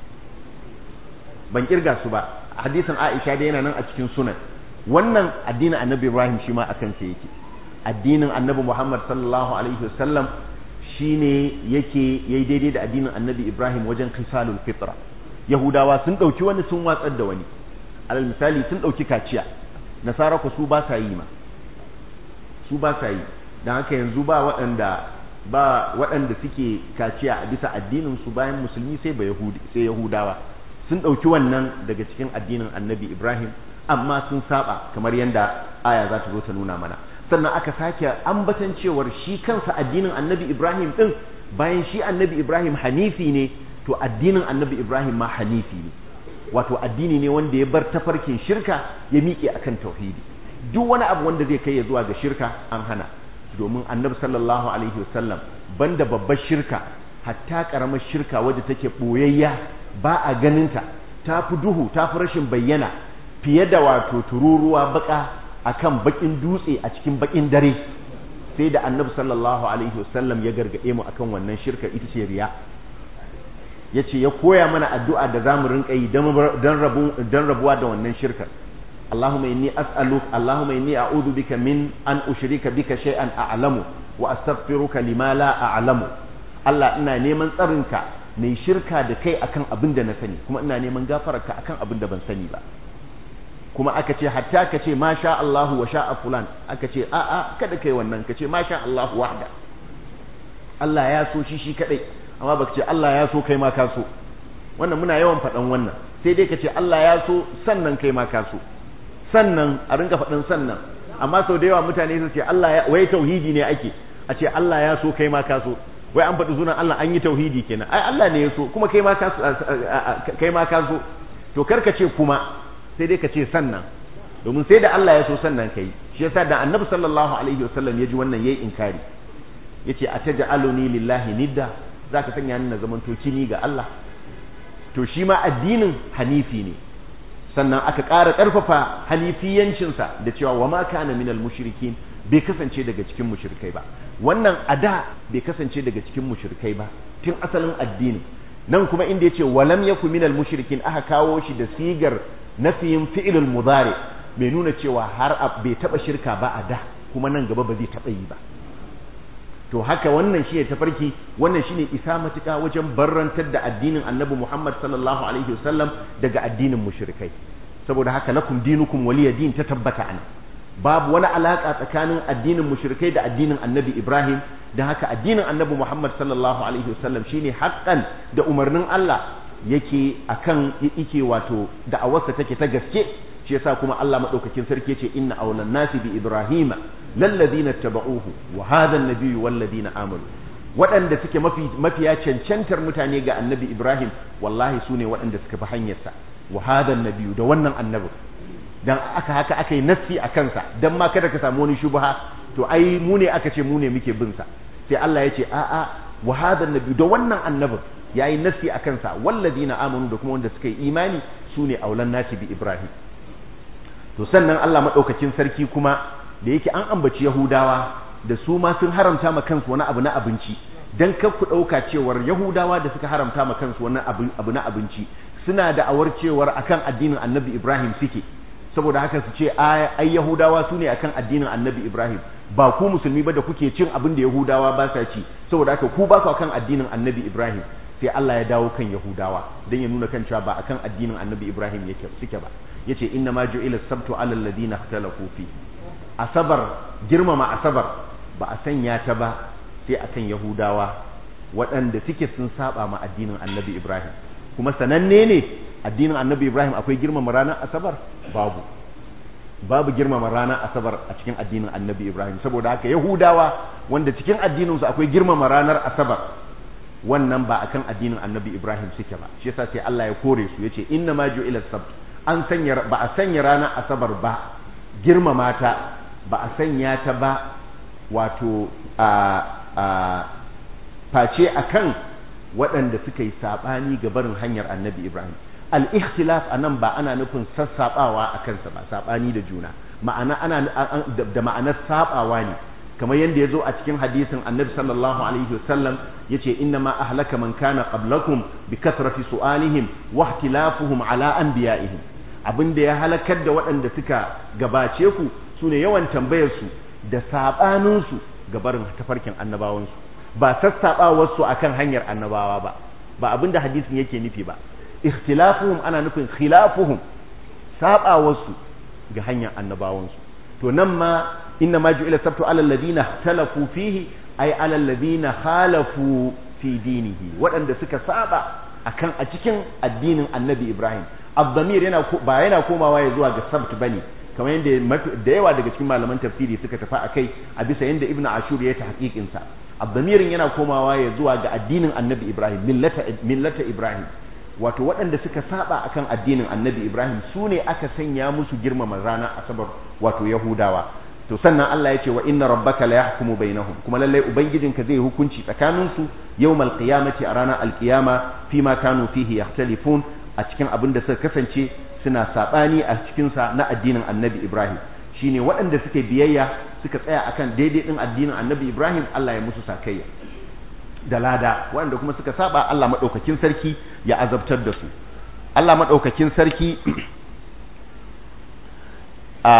ban kirga su ba hadisin Aisha da yana nan a cikin sunan wannan addinin Annabi Ibrahim shi ma akan sa yake addinin Annabi Muhammad sallallahu alaihi wasallam shine yake yayi daidai da addinin Annabi Ibrahim wajen khisalul fitra Yahudawa sun dauki wani sun watsar da wani alal misali sun dauki kaciya nasara ku su ba sa yi ma su ba sa yi dan haka yanzu ba waɗanda ba waɗanda suke kaciya a bisa addinin su bayan musulmi sai ba yahudi sai yahudawa sun ɗauki wannan daga cikin addinin annabi ibrahim amma sun saba kamar yadda aya za ta zo ta nuna mana sannan aka sake ambatan cewar shi kansa addinin annabi ibrahim ɗin bayan shi annabi ibrahim hanifi ne to addinin annabi ibrahim ma hanifi ne wato addini ne wanda ya bar tafarkin shirka ya miƙe akan tauhidi duk wani abu wanda zai kai ya zuwa ga shirka an hana domin annabi sallallahu alaihi wasallam banda babbar shirka hatta karamar shirka wadda take boyayya ba a ganinta ta fi duhu ta fi rashin bayyana fiye da wato tururuwa baka akan bakin dutse a cikin bakin dare sai da annabi sallallahu alaihi wasallam ya gargaɗe mu akan wannan shirka ita ce riya ya ce ya koya mana addu'a da zamu rinka yi don rabuwa da wannan shirkar اللهم إني أسألك اللهم إني أعوذ بك من أن أشرك بك شيئا أعلم وأستغفرك لما لا أعلم الله إنا نيمان ترنك ne shirka da kai akan abin da na sani kuma ina neman gafararka akan abin da ban sani ba kuma aka ce hatta ka ce ma sha Allahu wa sha'a fulan aka ce a a kada kai wannan ka ce ma sha Allahu wahda Allah ya so shi shi kadai amma baka ce Allah ya so kai ma ka so wannan muna yawan faɗan wannan sai dai ka ce Allah ya so sannan kai ma ka so sannan a rinka faɗin sannan amma sau da yawa mutane su ce Allah ya wai tauhidi ne ake a ce Allah ya so kai ma ka so wai an faɗi sunan Allah an yi tauhidi kenan ai Allah ne ya so kuma kai ma ka kai ma ka so to karka ce kuma sai dai ka ce sannan domin sai da Allah ya so sannan kai shi yasa da Annabi sallallahu alaihi wasallam ya ji wannan yayi inkari yace ataj'aluni lillahi nidda zaka sanya ni na zaman to kini ga Allah to shi ma addinin hanifi ne sannan aka ƙara ƙarfafa hanifiyancinsa da cewa wa ma kana minal mushrikin bai kasance daga cikin mushrikai ba wannan ada bai kasance daga cikin mushrikai ba tun asalin addini nan kuma inda yace walam yaku minal mushrikin aka kawo shi da sigar nafiyin fi'ilul mudari bai nuna cewa har bai taba shirka ba a da kuma nan gaba ba zai taba yi ba to haka wannan shi ne tafarki wannan shi ne isa matuƙa wajen barrantar da addinin annabi Muhammad sallallahu alaihi wasallam daga addinin mushrikai saboda haka lakum dinukum waliya din ta tabbata an babu wani alaka tsakanin addinin mushrikai da addinin annabi Ibrahim don haka addinin annabi Muhammad sallallahu alaihi wasallam shine haƙƙan da umarnin Allah yake akan yake wato da'awarsa take ta gaske shi yasa kuma Allah madaukakin sarki yace inna awlan nasi bi ibrahima lalladina tabauhu wa hadha an-nabiyyu walladina amanu waɗanda suke mafi mafiya cancantar mutane ga annabi Ibrahim wallahi sune waɗanda suka bi hanyarsa wa hadha an-nabiyyu da wannan annabi dan aka haka aka yi nassi a kansa dan ma kada ka samu wani shubha to ai mu ne aka ce mu ne muke bin sa sai Allah ya ce a a wa hadha an-nabiyyu da wannan annabin yayi nassi a kansa walladina amanu da kuma wanda suka yi imani sune aulan nasi bi Ibrahim to sannan Allah madaukakin sarki kuma da yake an ambaci Yahudawa da su ma sun haramta ma kansu wani abu na abinci dan kar ku dauka cewar Yahudawa da suka haramta ma kansu wani abu na abinci suna da awar cewar akan addinin Annabi Ibrahim suke saboda haka su ce ai Yahudawa su ne akan addinin Annabi Ibrahim ba ku musulmi ba da kuke cin abin da Yahudawa ba sa ci saboda haka ku ba ku akan addinin Annabi Ibrahim sai Allah ya dawo kan Yahudawa dan ya nuna kan cewa ba akan addinin Annabi Ibrahim yake suke ba yace inna ma ju'ila sabtu alal ladina ikhtalafu fi asabar girmama asabar ba a sanya ta ba sai akan yahudawa waɗanda suke sun saba ma addinin annabi ibrahim kuma sananne ne addinin annabi ibrahim akwai girmama ranar asabar babu babu girmama ranar asabar a cikin addinin annabi ibrahim saboda haka yahudawa wanda cikin addininsu akwai girmama ranar asabar wannan ba akan addinin annabi ibrahim suke ba shi yasa sai Allah ya kore su yace inna ma ju'ila sabt an sanya ba a sanya ranar asabar ba girmama ta ba a sanya ta ba wato a a face akan waɗanda suka yi sabani ga barin hanyar annabi ibrahim al-ikhtilaf anan ba ana nufin sassabawa a kansa ba sabani da juna ma'ana ana da ma'anar sabawa ne kamar yadda ya zo a cikin hadisin annabi sallallahu alaihi wasallam ya ce inna ma ahlaka man kana qablakum bi kasrati su'alihim wa ihtilafuhum ala anbiya'ihim abinda ya halakar da waɗanda suka gabace ku sune yawan tambayar su da sabanin su ga barin tafarkin annabawan su ba sassabawar su akan hanyar annabawa ba ba abinda hadisin yake nufi ba ikhtilafuhum ana nufin khilafuhum sabawar su ga hanyar annabawan su to nan ma inna ma ju'ila sabtu ala alladhina talafu fihi ay ala alladhina khalafu fi dinihi waɗanda suka saba akan a cikin addinin annabi ibrahim abdamir yana ba yana komawa ya zuwa ga sabt bane kamar yadda da yawa daga cikin malaman tafsiri suka tafi akai a bisa yadda ibnu ashur ya ta hakikin sa abdamirin yana komawa ya zuwa ga addinin annabi ibrahim millata millata ibrahim wato waɗanda suka saba akan addinin annabi ibrahim su ne aka sanya musu girmama ranar asabar wato yahudawa to sannan Allah ya ce wa inna rabbaka la yahkumu bainahum kuma lallai ubangijinka zai hukunci tsakanin su yawmal qiyamati a ranar alqiyama fi ma kanu fihi yahtalifun a cikin abin da suka kasance suna sabani a cikin sa na addinin annabi ibrahim shine waɗanda suke biyayya suka tsaya akan daidai din addinin annabi ibrahim Allah ya musu sakayya da lada waɗanda kuma suka saba Allah maɗaukakin sarki ya azabtar da su Allah maɗaukakin sarki a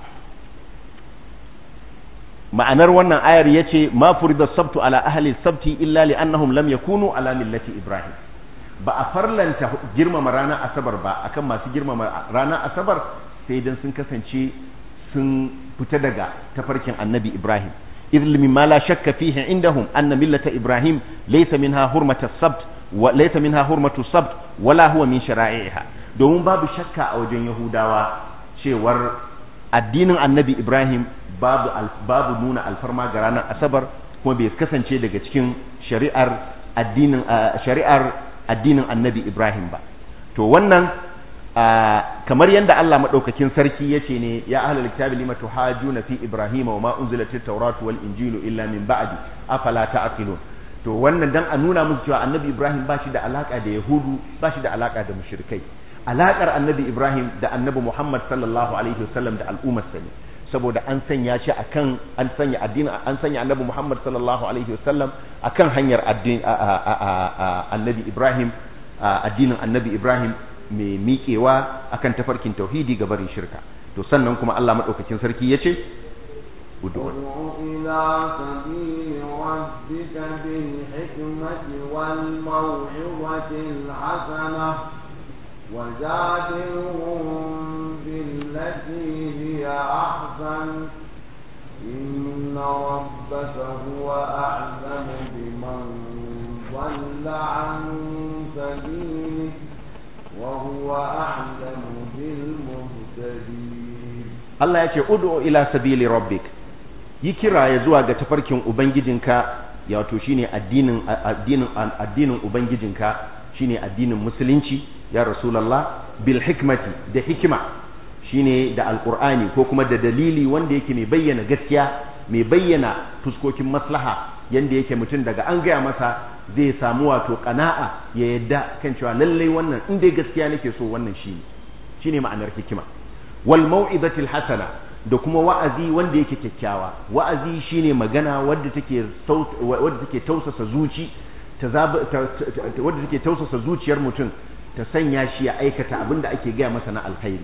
ma'anar wannan ayar ya ce ma furida sabtu ala ahli sabti illa li annahum lam yakunu ala millati ibrahim ba a farlanta girmama ranar asabar ba akan masu girmama ranar asabar sai dan sun kasance sun fita daga tafarkin annabi Ibrahim idh mimma la shakka fihi indahum anna millata Ibrahim laysa minha hurmatu sabt wa laysa minha hurmatu sabt wala huwa min shara'iha domin babu shakka a wajen Yahudawa cewar addinin annabi Ibrahim babu babu nuna alfarma ga ranar asabar kuma bai kasance daga cikin shari'ar addinin shari'ar addinin annabi Ibrahim ba to wannan kamar yadda Allah madaukakin sarki yace ne ya ahlul kitabi lima tuhajuna fi ibrahima wa ma unzilatit tawratu wal injilu illa min ba'di afala ta'qilun to wannan dan a nuna musu cewa annabi Ibrahim ba shi da alaka da yahudu ba shi da alaka da mushrikai alakar annabi Ibrahim da annabi Muhammad sallallahu alaihi wasallam da al'ummar sa ne saboda an sanya shi akan an sanya addini an sanya annabi Muhammad sallallahu alaihi wasallam akan hanyar addini annabi Ibrahim addinin annabi Ibrahim mai miƙewa akan tafarkin tauhidi ga barin shirka to sannan kuma Allah madaukakin sarki yace ud'u ila sabili rabbika bil hikmati wal maw'izati al hasana wajadilhum billati hiya ahsan inna rabbaka huwa a'lamu biman dhalla an sabilihi وهو أعلم بالمهتدين Allah ya ce ud'u ila sabili rabbik yi kira ya zuwa ga tafarkin ubangijinka ya wato shine addinin addinin addinin ubangijinka shine addinin musulunci ya rasulullah bil hikmati da hikima shine da alqur'ani ko kuma da dalili wanda yake mai bayyana gaskiya mai bayyana fuskokin maslaha yanda yake mutum daga an gaya masa zai samu wato kana'a ya yadda kan cewa lallai wannan in dai gaskiya nake so wannan shine shine ma'anar hikima wal mau'izatil hasana da kuma wa'azi wanda yake kyakkyawa wa'azi shine magana wadda take wadda take tausasa zuci ta wadda take tausasa zuciyar mutum ta sanya shi ya aikata abin da ake gaya masa na alkhairi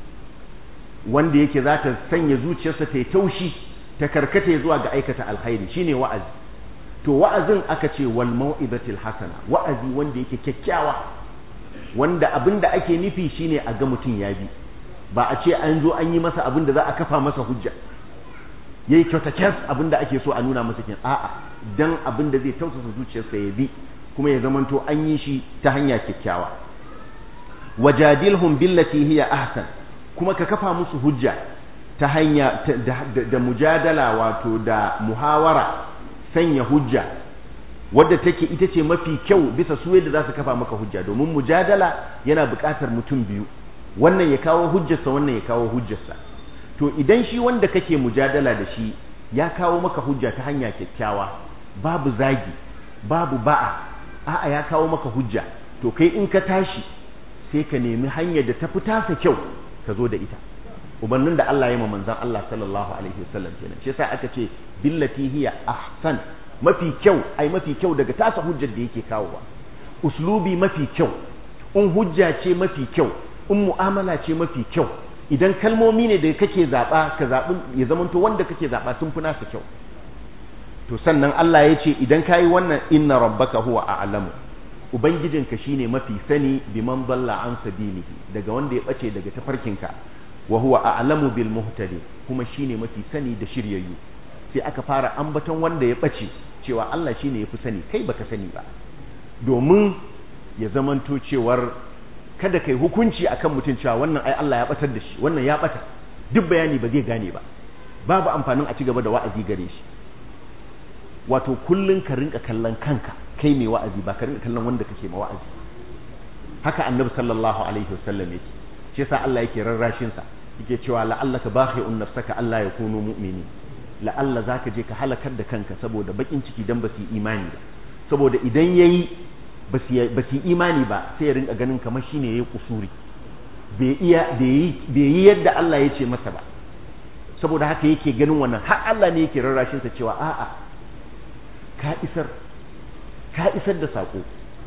wanda yake za ta sanya zuciyarsa ta yi taushi ta karkata zuwa ga aikata alkhairi shine wa'azi to wa'azin aka ce wal mau'izatil hasana wa'azi wanda yake kyakkyawa wanda abin da ake nufi shine a ga mutum ya bi ba a ce an zo an yi masa abin da za a kafa masa hujja yayi kyautakes abin da ake so a nuna masa kin a'a dan abin da zai tausasa zuciyarsa ya bi kuma ya zamanto an yi shi ta hanya kyakkyawa wajadilhum billati hiya ahsan kuma ka kafa musu hujja ta hanya da mujadala wato da muhawara sanya hujja wadda take ita ce mafi kyau bisa su yadda za su kafa maka hujja domin mujadala yana buƙatar mutum biyu wannan ya kawo hujjarsa wannan ya kawo hujjarsa to idan shi wanda kake mujadala da shi ya kawo maka hujja ta hanya kyakkyawa babu zagi babu ba'a a'a ya kawo maka hujja to kai in ka tashi sai ka nemi hanyar da ta fi tasa kyau ka zo da ita ubannin da Allah ya ma manzon Allah sallallahu alaihi wasallam kenan shi yasa aka ce billati hiya ahsan mafi kyau ai mafi kyau daga tasa hujjar da yake kawowa uslubi mafi kyau in hujja ce mafi kyau in mu'amala ce mafi kyau idan kalmomi ne da kake zaba ka zabi ya zamanto wanda kake zaba sun fi nasa kyau to sannan Allah ya ce idan kayi wannan inna rabbaka huwa a'lamu ubangijinka shine mafi sani biman dalla an sabilihi daga wanda ya bace daga tafarkinka wa huwa a'lamu bil muhtadi kuma shine mafi sani da shiryayyu sai aka fara ambaton wanda ya bace cewa Allah shine yafi sani kai baka sani ba domin ya zamanto cewar kada kai hukunci akan mutum cewa wannan ai Allah ya batar da shi wannan ya bata duk bayani ba zai gane ba babu amfanin a ci gaba da wa'azi gare shi wato kullun ka rinka kallon kanka kai mai wa'azi ba ka rinka kallon wanda kake ma wa'azi haka annabi sallallahu alaihi wasallam yake shi yasa Allah yake rarrashin sa yake cewa la'allaka bakhi'un nafsaka Allah ya kunu mu'mini la'alla zaka je ka halakar da kanka saboda bakin ciki dan basu imani ba saboda idan yayi basu imani ba sai ya rinka ganin kamar shine yayi kusuri bai iya bai yi yadda Allah ya ce masa ba saboda haka yake ganin wannan har Allah ne yake rarrashin sa cewa a'a ka isar ka isar da sako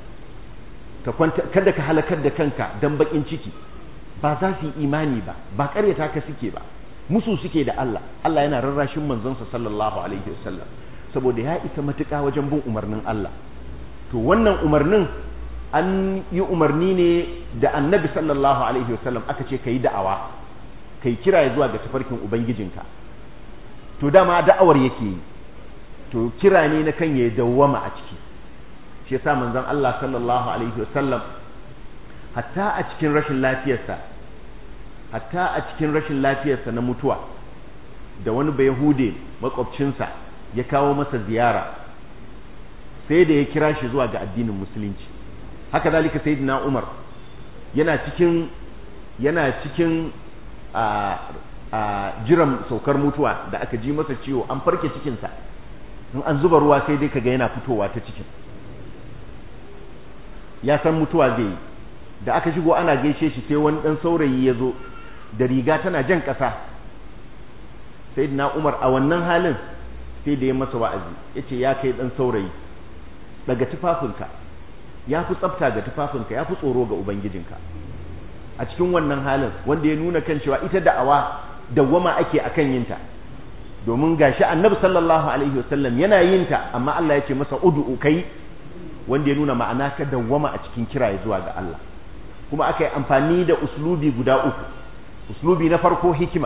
ka kwanta kada ka halakar da kanka dan bakin ciki ba za su yi imani ba ba karyata ka suke ba musu suke da Allah Allah yana rarrashin manzonsa sallallahu alaihi wasallam saboda ya isa matuƙa wajen bin umarnin Allah to wannan umarnin an yi umarni ne da annabi sallallahu alaihi wasallam aka ce ka yi da'awa kai kira zuwa ga tafarkin ubangijinka to dama da'awar yake yi to kira ne na kan ya dawwama a ciki shi yasa manzon Allah sallallahu alaihi wasallam hatta a cikin rashin lafiyarsa hatta a cikin rashin lafiyarsa na mutuwa da wani bayahude makwabcinsa ya kawo masa ziyara sai da ya kira shi zuwa ga addinin musulunci haka zalika sayyidina Umar yana cikin yana cikin a a jiran saukar mutuwa da aka ji masa ciwo an farke cikinsa in an zuba ruwa sai dai kaga yana fitowa ta cikin ya san mutuwa zai yi da aka shigo ana gaishe shi sai wani dan saurayi ya zo da riga tana jan ƙasa sai na umar a wannan halin sai da ya masa wa'azi ya ce ya kai dan saurayi daga tufafinka ya fi tsafta ga tufafinka ya fi tsoro ga ubangijinka a cikin wannan halin wanda ya nuna kan cewa ita da'awa dawwama ake akan yinta domin gashi annabi sallallahu alaihi wasallam yana yinta amma Allah ya ce masa ud'u kai wanda ya nuna ma'ana ka dawwama a cikin kira zuwa ga Allah kuma aka yi amfani da uslubi guda uku uslubi na farko hikima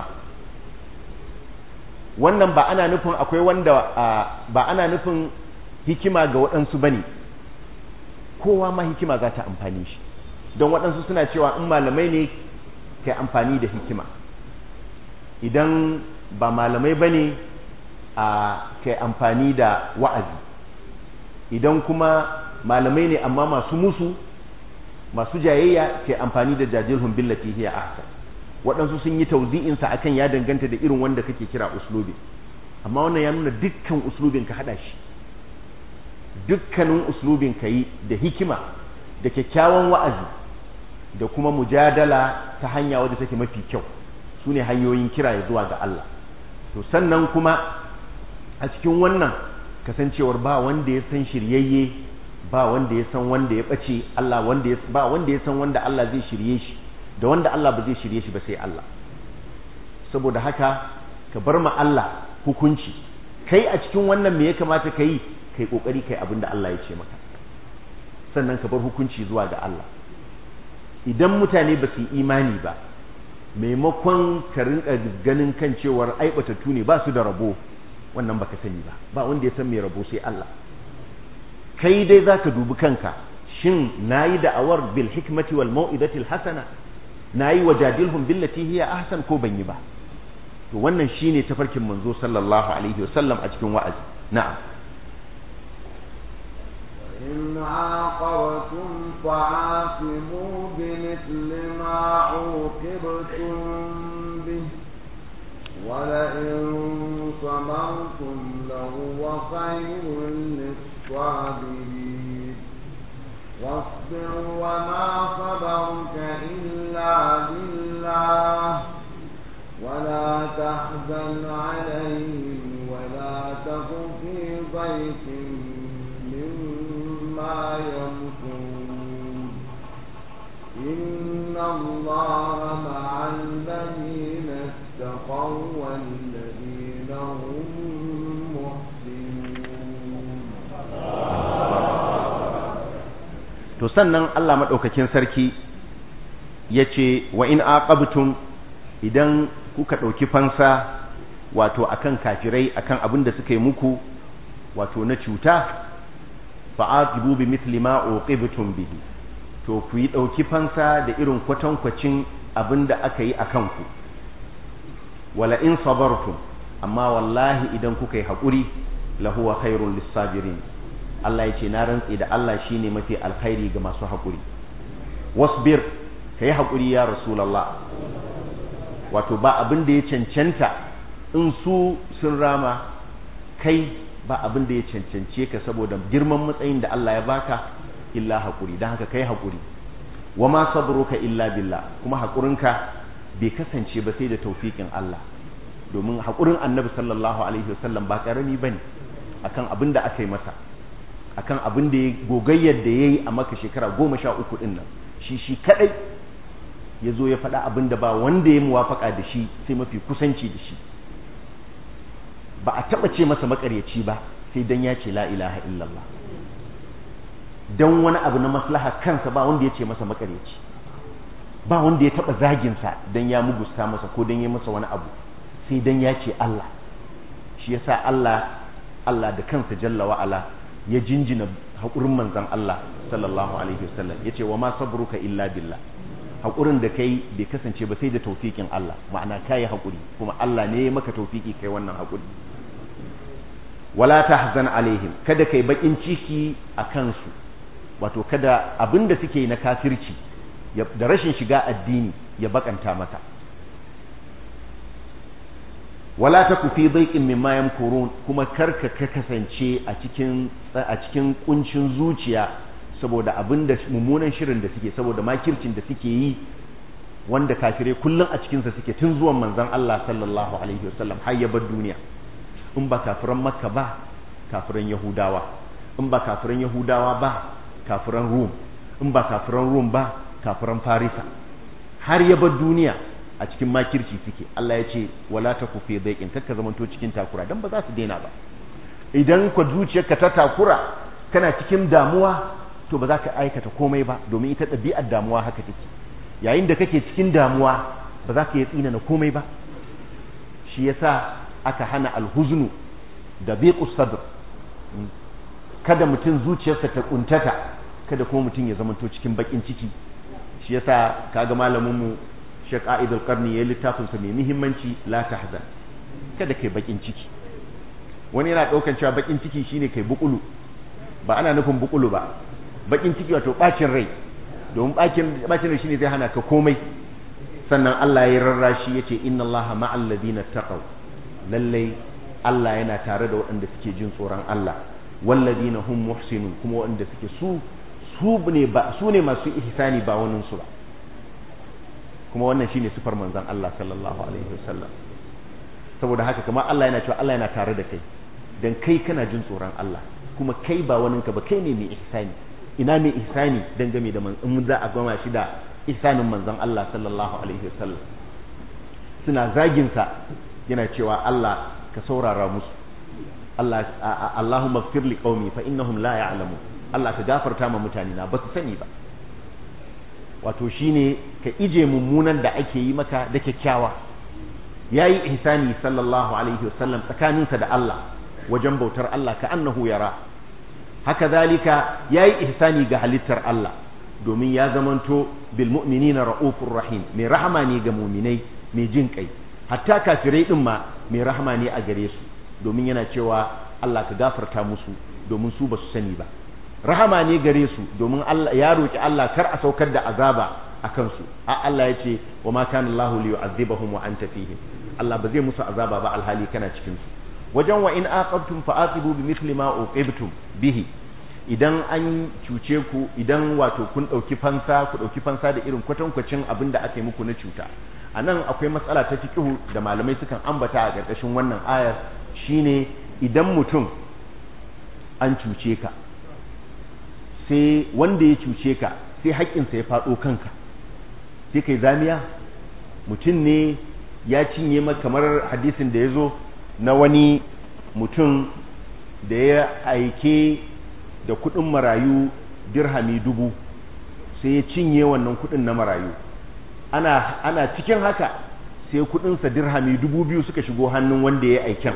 wannan ba ana nufin akwai wanda ba ana nufin hikima ga waɗansu bane kowa ma hikima za ta amfani shi don waɗansu suna cewa in malamai ne kai amfani da hikima idan ba malamai ba ne a kai amfani da wa'azi idan kuma malamai ne amma masu musu masu jayayya kai amfani da jajirhun billati hiya ahsan waɗansu sun yi tauzi'insa akan ya danganta da irin wanda kake kira uslubi amma wannan ya nuna dukkan uslubin ka haɗa shi dukkanin uslubin ka yi da hikima da kyakkyawan wa'azi da kuma mujadala ta hanya wadda take mafi kyau su ne hanyoyin kira ya zuwa ga Allah to sannan kuma a cikin wannan kasancewar ba wanda ya san shiryayye ba wanda ya san wanda ya ɓace Allah wanda ya ba wanda ya san wanda Allah zai shirye shi da wanda Allah ba zai shirye shi ba sai Allah saboda haka ka bar ma Allah hukunci kai a cikin wannan me ya kamata ka yi kai kokari kai abin da Allah ya ce maka sannan ka bar hukunci zuwa ga Allah idan mutane ba su yi imani ba maimakon ka rinka ganin kan cewar aibatattu ne ba su da rabo wannan baka sani ba ba wanda ya san mai rabo sai Allah kai dai zaka dubi kanka shin nayi da'awar bil hikmati wal mau'izati al hasana nayi wajadilhum billati hiya ahsan ko ban yi ba to wannan shine tafarkin manzo sallallahu alaihi wasallam a cikin wa'azi na'am إن عاقبتم فعاقبوا بمثل ما عوقبتم به ولئن صبرتم لهو خير للصابرين واصبر وما صبرك إلا بالله ولا تحزن عليهم ولا تك في ضيق مما يمكرون إن الله مع الذين اتقوا والذين هم to sannan Allah maɗaukakin sarki ya ce wa in aqabtum idan kuka ɗauki fansa wato akan kafirai akan abin da suka yi muku wato na cuta fa'aqibu bi mithli ma uqibtum bihi to ku yi ɗauki fansa da irin kwatankwacin abin da aka yi akan ku wala in sabartum amma wallahi idan kuka yi haƙuri lahuwa khairul lissabirin Allah ya ce na rantse da Allah shine mafi alkhairi ga masu haƙuri wasbir kai haƙuri ya rasulullah wato ba abin da ya cancanta in su sun rama kai ba abin da ya cancance ka saboda girman matsayin da Allah ya baka illa haƙuri don haka kai haƙuri wa ma sabruka illa billah kuma haƙurinka bai kasance ba sai da taufiƙin Allah domin haƙurin annabi sallallahu alaihi wasallam ba ƙarami bane akan abin da aka yi masa akan abin da ya gogayyar da ya yi a maka shekara goma sha uku ɗin nan shi shi kaɗai ya zo ya faɗa abin da ba wanda ya muwafaka da shi sai mafi kusanci da shi ba a taɓa ce masa makaryaci ba sai dan ya ce la ilaha illallah dan wani abu na maslaha kansa ba wanda ya ce masa makaryaci ba wanda ya taba zagin sa dan ya mugusta masa ko dan ya masa wani abu sai dan ya ce Allah shi yasa Allah Allah da kansa jalla wa ala ya jinjina haƙurin manzon Allah sallallahu alaihi wasallam yace wa ma sabruka illa billah haƙurin da kai bai kasance ba sai da taufikin Allah ma'ana kai haƙuri kuma Allah ne ya maka taufiki kai wannan haƙuri wala tahzan alaihim kada kai bakin ciki a kansu wato kada abinda suke na kafirci da rashin shiga addini ya bakanta maka wala taku fi dhaiqin mimma yamkurun kuma karka ka kasance a cikin a cikin kuncin zuciya saboda abinda mummunan shirin da suke saboda makircin da suke yi wanda kafire kullun a cikin sa suke tun zuwan manzon Allah sallallahu alaihi wasallam har ya bar duniya in ba kafiran makka ba kafiran yahudawa in ba kafiran yahudawa ba kafiran rum in ba kafiran rum ba kafiran farisa har ya bar duniya a cikin makirci suke Allah ya ce wala taku fi dhaiqin kakka zamanto cikin takura dan ba za su daina ba idan ka zuciyarka ta takura kana cikin damuwa to ba za ka aikata komai ba domin ita ɗabi'ar damuwa haka take yayin da kake cikin damuwa ba za ka yi tsina na komai ba shi yasa aka hana alhuznu da biqus sadr kada mutum zuciyarsa ta kuntata kada kuma mutum ya zamanto cikin bakin ciki shi yasa kaga malamin mu Sheikh Aid al-Qarni ya littafin sa mai muhimmanci la tahzan kada kai bakin ciki wani yana daukan cewa bakin ciki shine kai bukulu ba ana nufin bukulu ba bakin ciki wato bacin rai domin bacin bacin rai shine zai hana ka komai sannan Allah ya rarrashi yace inna Allaha ma'al ladina taqaw lalle Allah yana tare da waɗanda suke jin tsoron Allah walladina hum muhsinun kuma waɗanda suke su su ne ba su ne masu ihsani ba wani su ba kuma wannan shine sifar manzon Allah sallallahu alaihi wasallam saboda haka kamar Allah yana cewa Allah yana tare da kai dan kai kana jin tsoron Allah kuma kai ba waninka ba kai ne mai ihsani ina mai ihsani dan game da in za a gama shi da ihsanin manzon Allah sallallahu alaihi wasallam suna zagin sa yana cewa Allah ka saurara musu Allah Allahumma ighfir li qaumi fa innahum la ya'lamun Allah ka gafarta ma mutane na ba su sani ba wato shine ka ije mummunan da ake yi maka da kyakkyawa yayi ihsani sallallahu alaihi wasallam tsakaninsa da Allah wajen bautar Allah ka annahu yara haka zalika yayi ihsani ga halittar Allah domin ya zamanto bil mu'minina raufur rahim mai rahama ne ga mu'minai mai jin kai hatta kafirai din ma mai rahama ne a gare su domin yana cewa Allah ka gafarta musu domin su ba su sani ba rahama ne gare su domin Allah ya roki Allah kar a saukar da azaba a kansu a Allah ya ce wa ma kana Allah li yu'adhibahum wa anta fihim Allah ba zai musu azaba ba alhali kana cikin su wajen wa in aqabtum fa aqibu bi mithli ma uqibtum bihi idan an cuce ku idan wato kun dauki fansa ku dauki fansa da irin kwatankwacin abin da aka yi muku na cuta anan akwai matsala ta fiqhu da malamai sukan ambata a ƙarƙashin wannan ayar shine idan mutum an cuce ka sai wanda ya cuce ka sai haƙƙinsa ya faɗo kanka sai kai zamiya mutum ne ya cinye maka kamar hadisin da ya zo na wani mutum da ya aike da kuɗin marayu dirhami dubu sai ya cinye wannan kuɗin na marayu ana, ana cikin haka sai kuɗinsa dirhami dubu biyu suka shigo hannun wanda ya aiken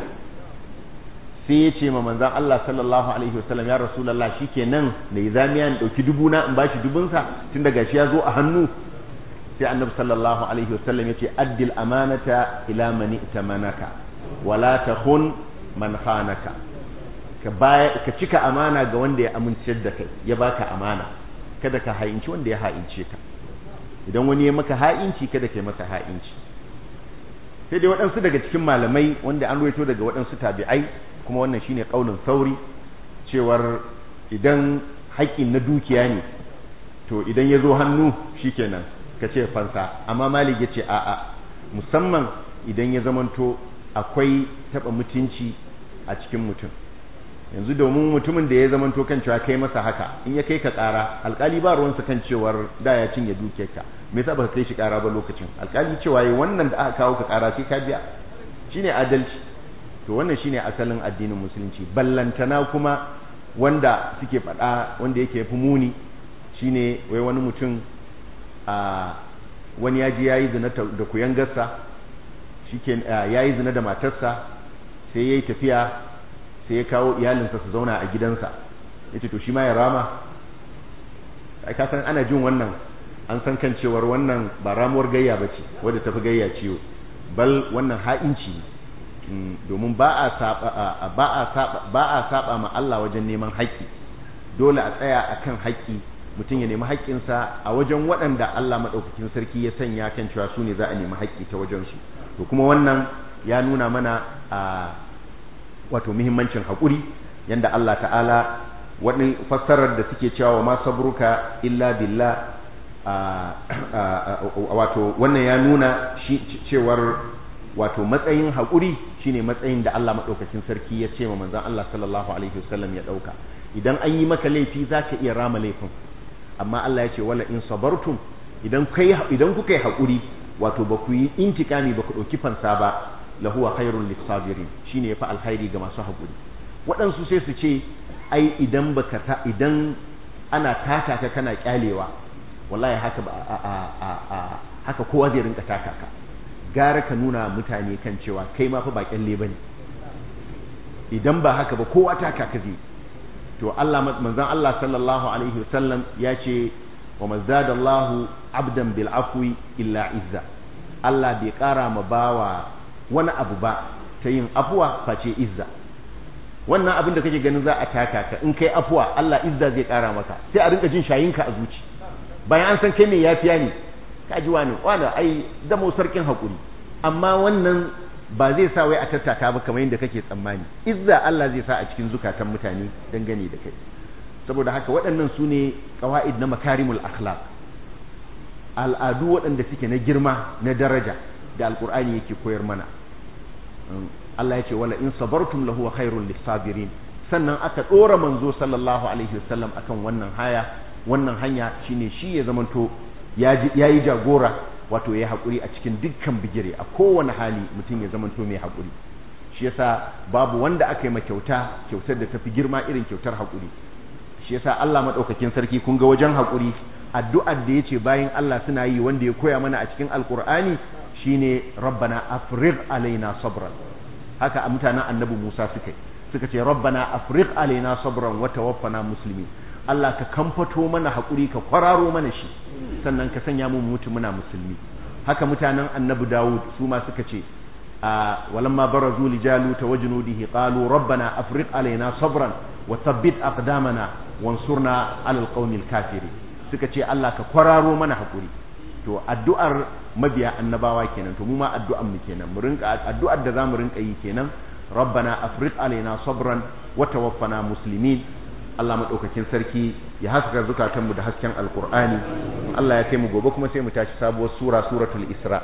sai ya ce ma manzan Allah sallallahu alaihi wasallam ya rasulullah shikenan da zamiya in dauki dubu na in bashi dubunsa tun daga shi ya zo a hannu sai annabi sallallahu alaihi wasallam ya ce addil amanata ila man itamanaka wala takhun man khanaka ka baya ka cika amana ga wanda ya amince da kai ya baka amana kada ka ha'inci wanda ya ha'ince ka idan wani ya maka ha'inci kada ka yi masa ha'inci sai dai waɗansu daga cikin malamai wanda an ruwaito daga waɗansu tabi'ai kuma wannan shine kaulin sauri cewar idan haƙƙin na dukiya ne to idan ya zo hannu shikenan ka ce fansa amma malik ya ce a'a musamman idan ya zamanto akwai taɓa mutunci a cikin mutum yanzu domin mutumin da ya zamanto kan cewa kai masa haka in ya kai ka ƙara alƙali ba ruwansa kan cewar da ya cinye dukiyarka me yasa baka kai shi ƙara ba lokacin alƙali cewa yi wannan da aka kawo ka ƙara sai ka biya shine adalci to wannan shine asalin addinin musulunci ballantana kuma wanda suke faɗa wanda yake fi muni shine wai wani mutum a wani ya ji yayi zina da kuyangarsa shike yayi zina da matarsa sai yayi tafiya sai ya kawo iyalinsa su zauna a gidansa yace to shi ma ya rama ai ka san ana jin wannan an san kan cewar wannan ba ramuwar gayya bace wadda tafi gayya ciwo bal wannan ha'inci domin ba a saba ba a saba ba a saba ma Allah wajen neman haƙƙi dole a tsaya akan haƙƙi mutum ya nemi haƙƙinsa a wajen waɗanda Allah maɗaukakin sarki ya sanya kan cewa su ne za a nemi haƙƙi ta wajensu to kuma wannan ya nuna mana a wato muhimmancin haƙuri yanda Allah ta'ala wani fassarar da suke cewa wa ma sabruka illa billah wato wannan ya nuna cewar wato matsayin haƙuri shine matsayin da Allah maɗaukakin sarki ya ce wa manzon Allah sallallahu alaihi wasallam ya ɗauka idan an yi maka laifi zaka iya rama laifin amma Allah ya ce wala in sabartum idan kai idan kuka yi haƙuri wato ba ku yi intikami ba ku ɗauki fansa ba lahuwa khairul lisabirin shine yafi alkhairi ga masu haƙuri waɗansu sai su ce ai idan baka ta idan ana taka ka kana kyalewa wallahi haka ba a, a, a, a haka kowa zai rinka taka ka gara ka nuna mutane kan cewa kai ma fa ba kyalle bane idan ba haka ba kowa taka ka zai to Allah manzon Allah sallallahu alaihi wasallam ya ce wa mazadallahu abdan bil afwi illa izza Allah bai kara ma bawa wani abu ba ta yin afuwa face izza wannan abin da kake ganin za a taka ka in kai afuwa Allah izza zai kara maka sai a rinka jin shayinka a zuci bayan an san kai mai yafiya ne ka ji wani wani ai zamo sarkin hakuri amma wannan ba zai sa wai a tattaka ba kamar yadda kake tsammani izza Allah zai sa a cikin zukatan mutane dangane da kai saboda haka waɗannan su ne ƙawa'id na makarimul akhlaq al'adu waɗanda suke na girma na daraja da alƙur'ani yake koyar mana Allah ya ce wala in sabartum lahu khairul lisabirin sannan aka ɗora manzo sallallahu alaihi wasallam akan wannan haya wannan hanya shine shi ya zamanto ya yi jagora wato ya haƙuri a cikin dukkan bigire a kowane hali mutum ya zamanto mai haƙuri shi yasa babu wanda aka yi ma kyauta kyautar da tafi girma irin kyautar haƙuri shi yasa Allah madaukakin sarki kun ga wajen haƙuri addu'ar da yace bayan Allah suna yi wanda ya koya mana a cikin alqur'ani shine rabbana afrigh alaina sabran haka mutanen annabi Musa suka suka ce rabbana afrigh alaina sabran wa tawaffana muslimin Allah ka kamfato mana haƙuri ka kwararo mana shi sannan ka sanya mu mutu muna musulmi haka mutanen annabi Dawud su ma suka ce ولما برزوا لجالوت وجنوده قالوا ربنا أفرق علينا صبرا وثبت أقدامنا وانصرنا على القوم الكافرين suka ce Allah ka kwararo mana hakuri to addu'ar mabiya annabawa kenan to mu ma addu'ar mu kenan mu rinka addu'ar da zamu rinka yi kenan rabbana afriq alaina sabran wa tawaffana muslimin Allah madaukakin sarki ya haska zukatan mu da hasken alqur'ani Allah ya kai mu gobe kuma sai mu tashi sabuwar sura suratul isra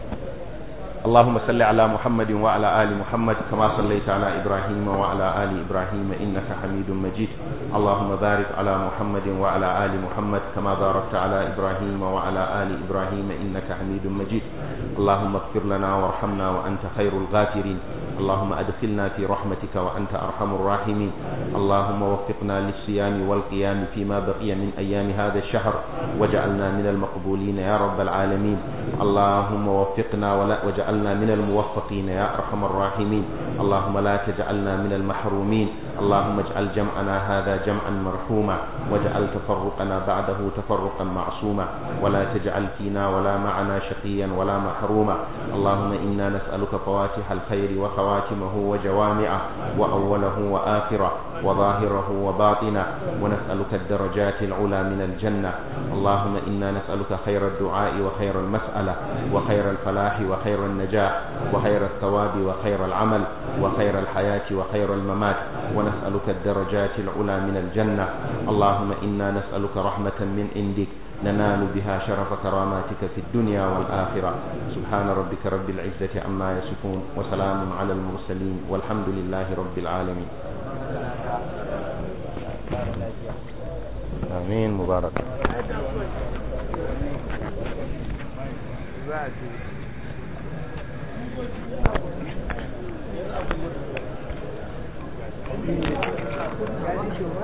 اللهم صل على محمد وعلى آل محمد كما صليت على إبراهيم وعلى آل إبراهيم إنك حميد مجيد اللهم بارك على محمد وعلى آل محمد كما باركت على إبراهيم وعلى آل إبراهيم إنك حميد مجيد اللهم اغفر لنا وارحمنا وأنت خير الغافرين اللهم أدخلنا في رحمتك وأنت أرحم الراحمين اللهم وفقنا للصيام والقيام فيما بقي من أيام هذا الشهر وجعلنا من المقبولين يا رب العالمين اللهم وفقنا ولا وجعلنا من الموفقين يا أرحم الراحمين اللهم لا تجعلنا من المحرومين اللهم اجعل جمعنا هذا جمعا مرحوما واجعل تفرقنا بعده تفرقا معصوما ولا تجعل فينا ولا معنا شقيا ولا محروما اللهم إنا نسألك فواتح الخير وخواتمه وجوامعه وأوله وآخره وظاهره وباطنه ونسألك الدرجات العلى من الجنة اللهم إنا نسألك خير الدعاء وخير المسألة وخير الفلاح وخير النجاح وخير الثواب وخير العمل وخير الحياة وخير الممات ونسألك الدرجات العلى من الجنة اللهم إنا نسألك رحمة من عندك ننال بها شرف كراماتك في الدنيا والآخرة سبحان ربك رب العزة عما يصفون وسلام على المرسلين والحمد لله رب العالمين آمين مبارك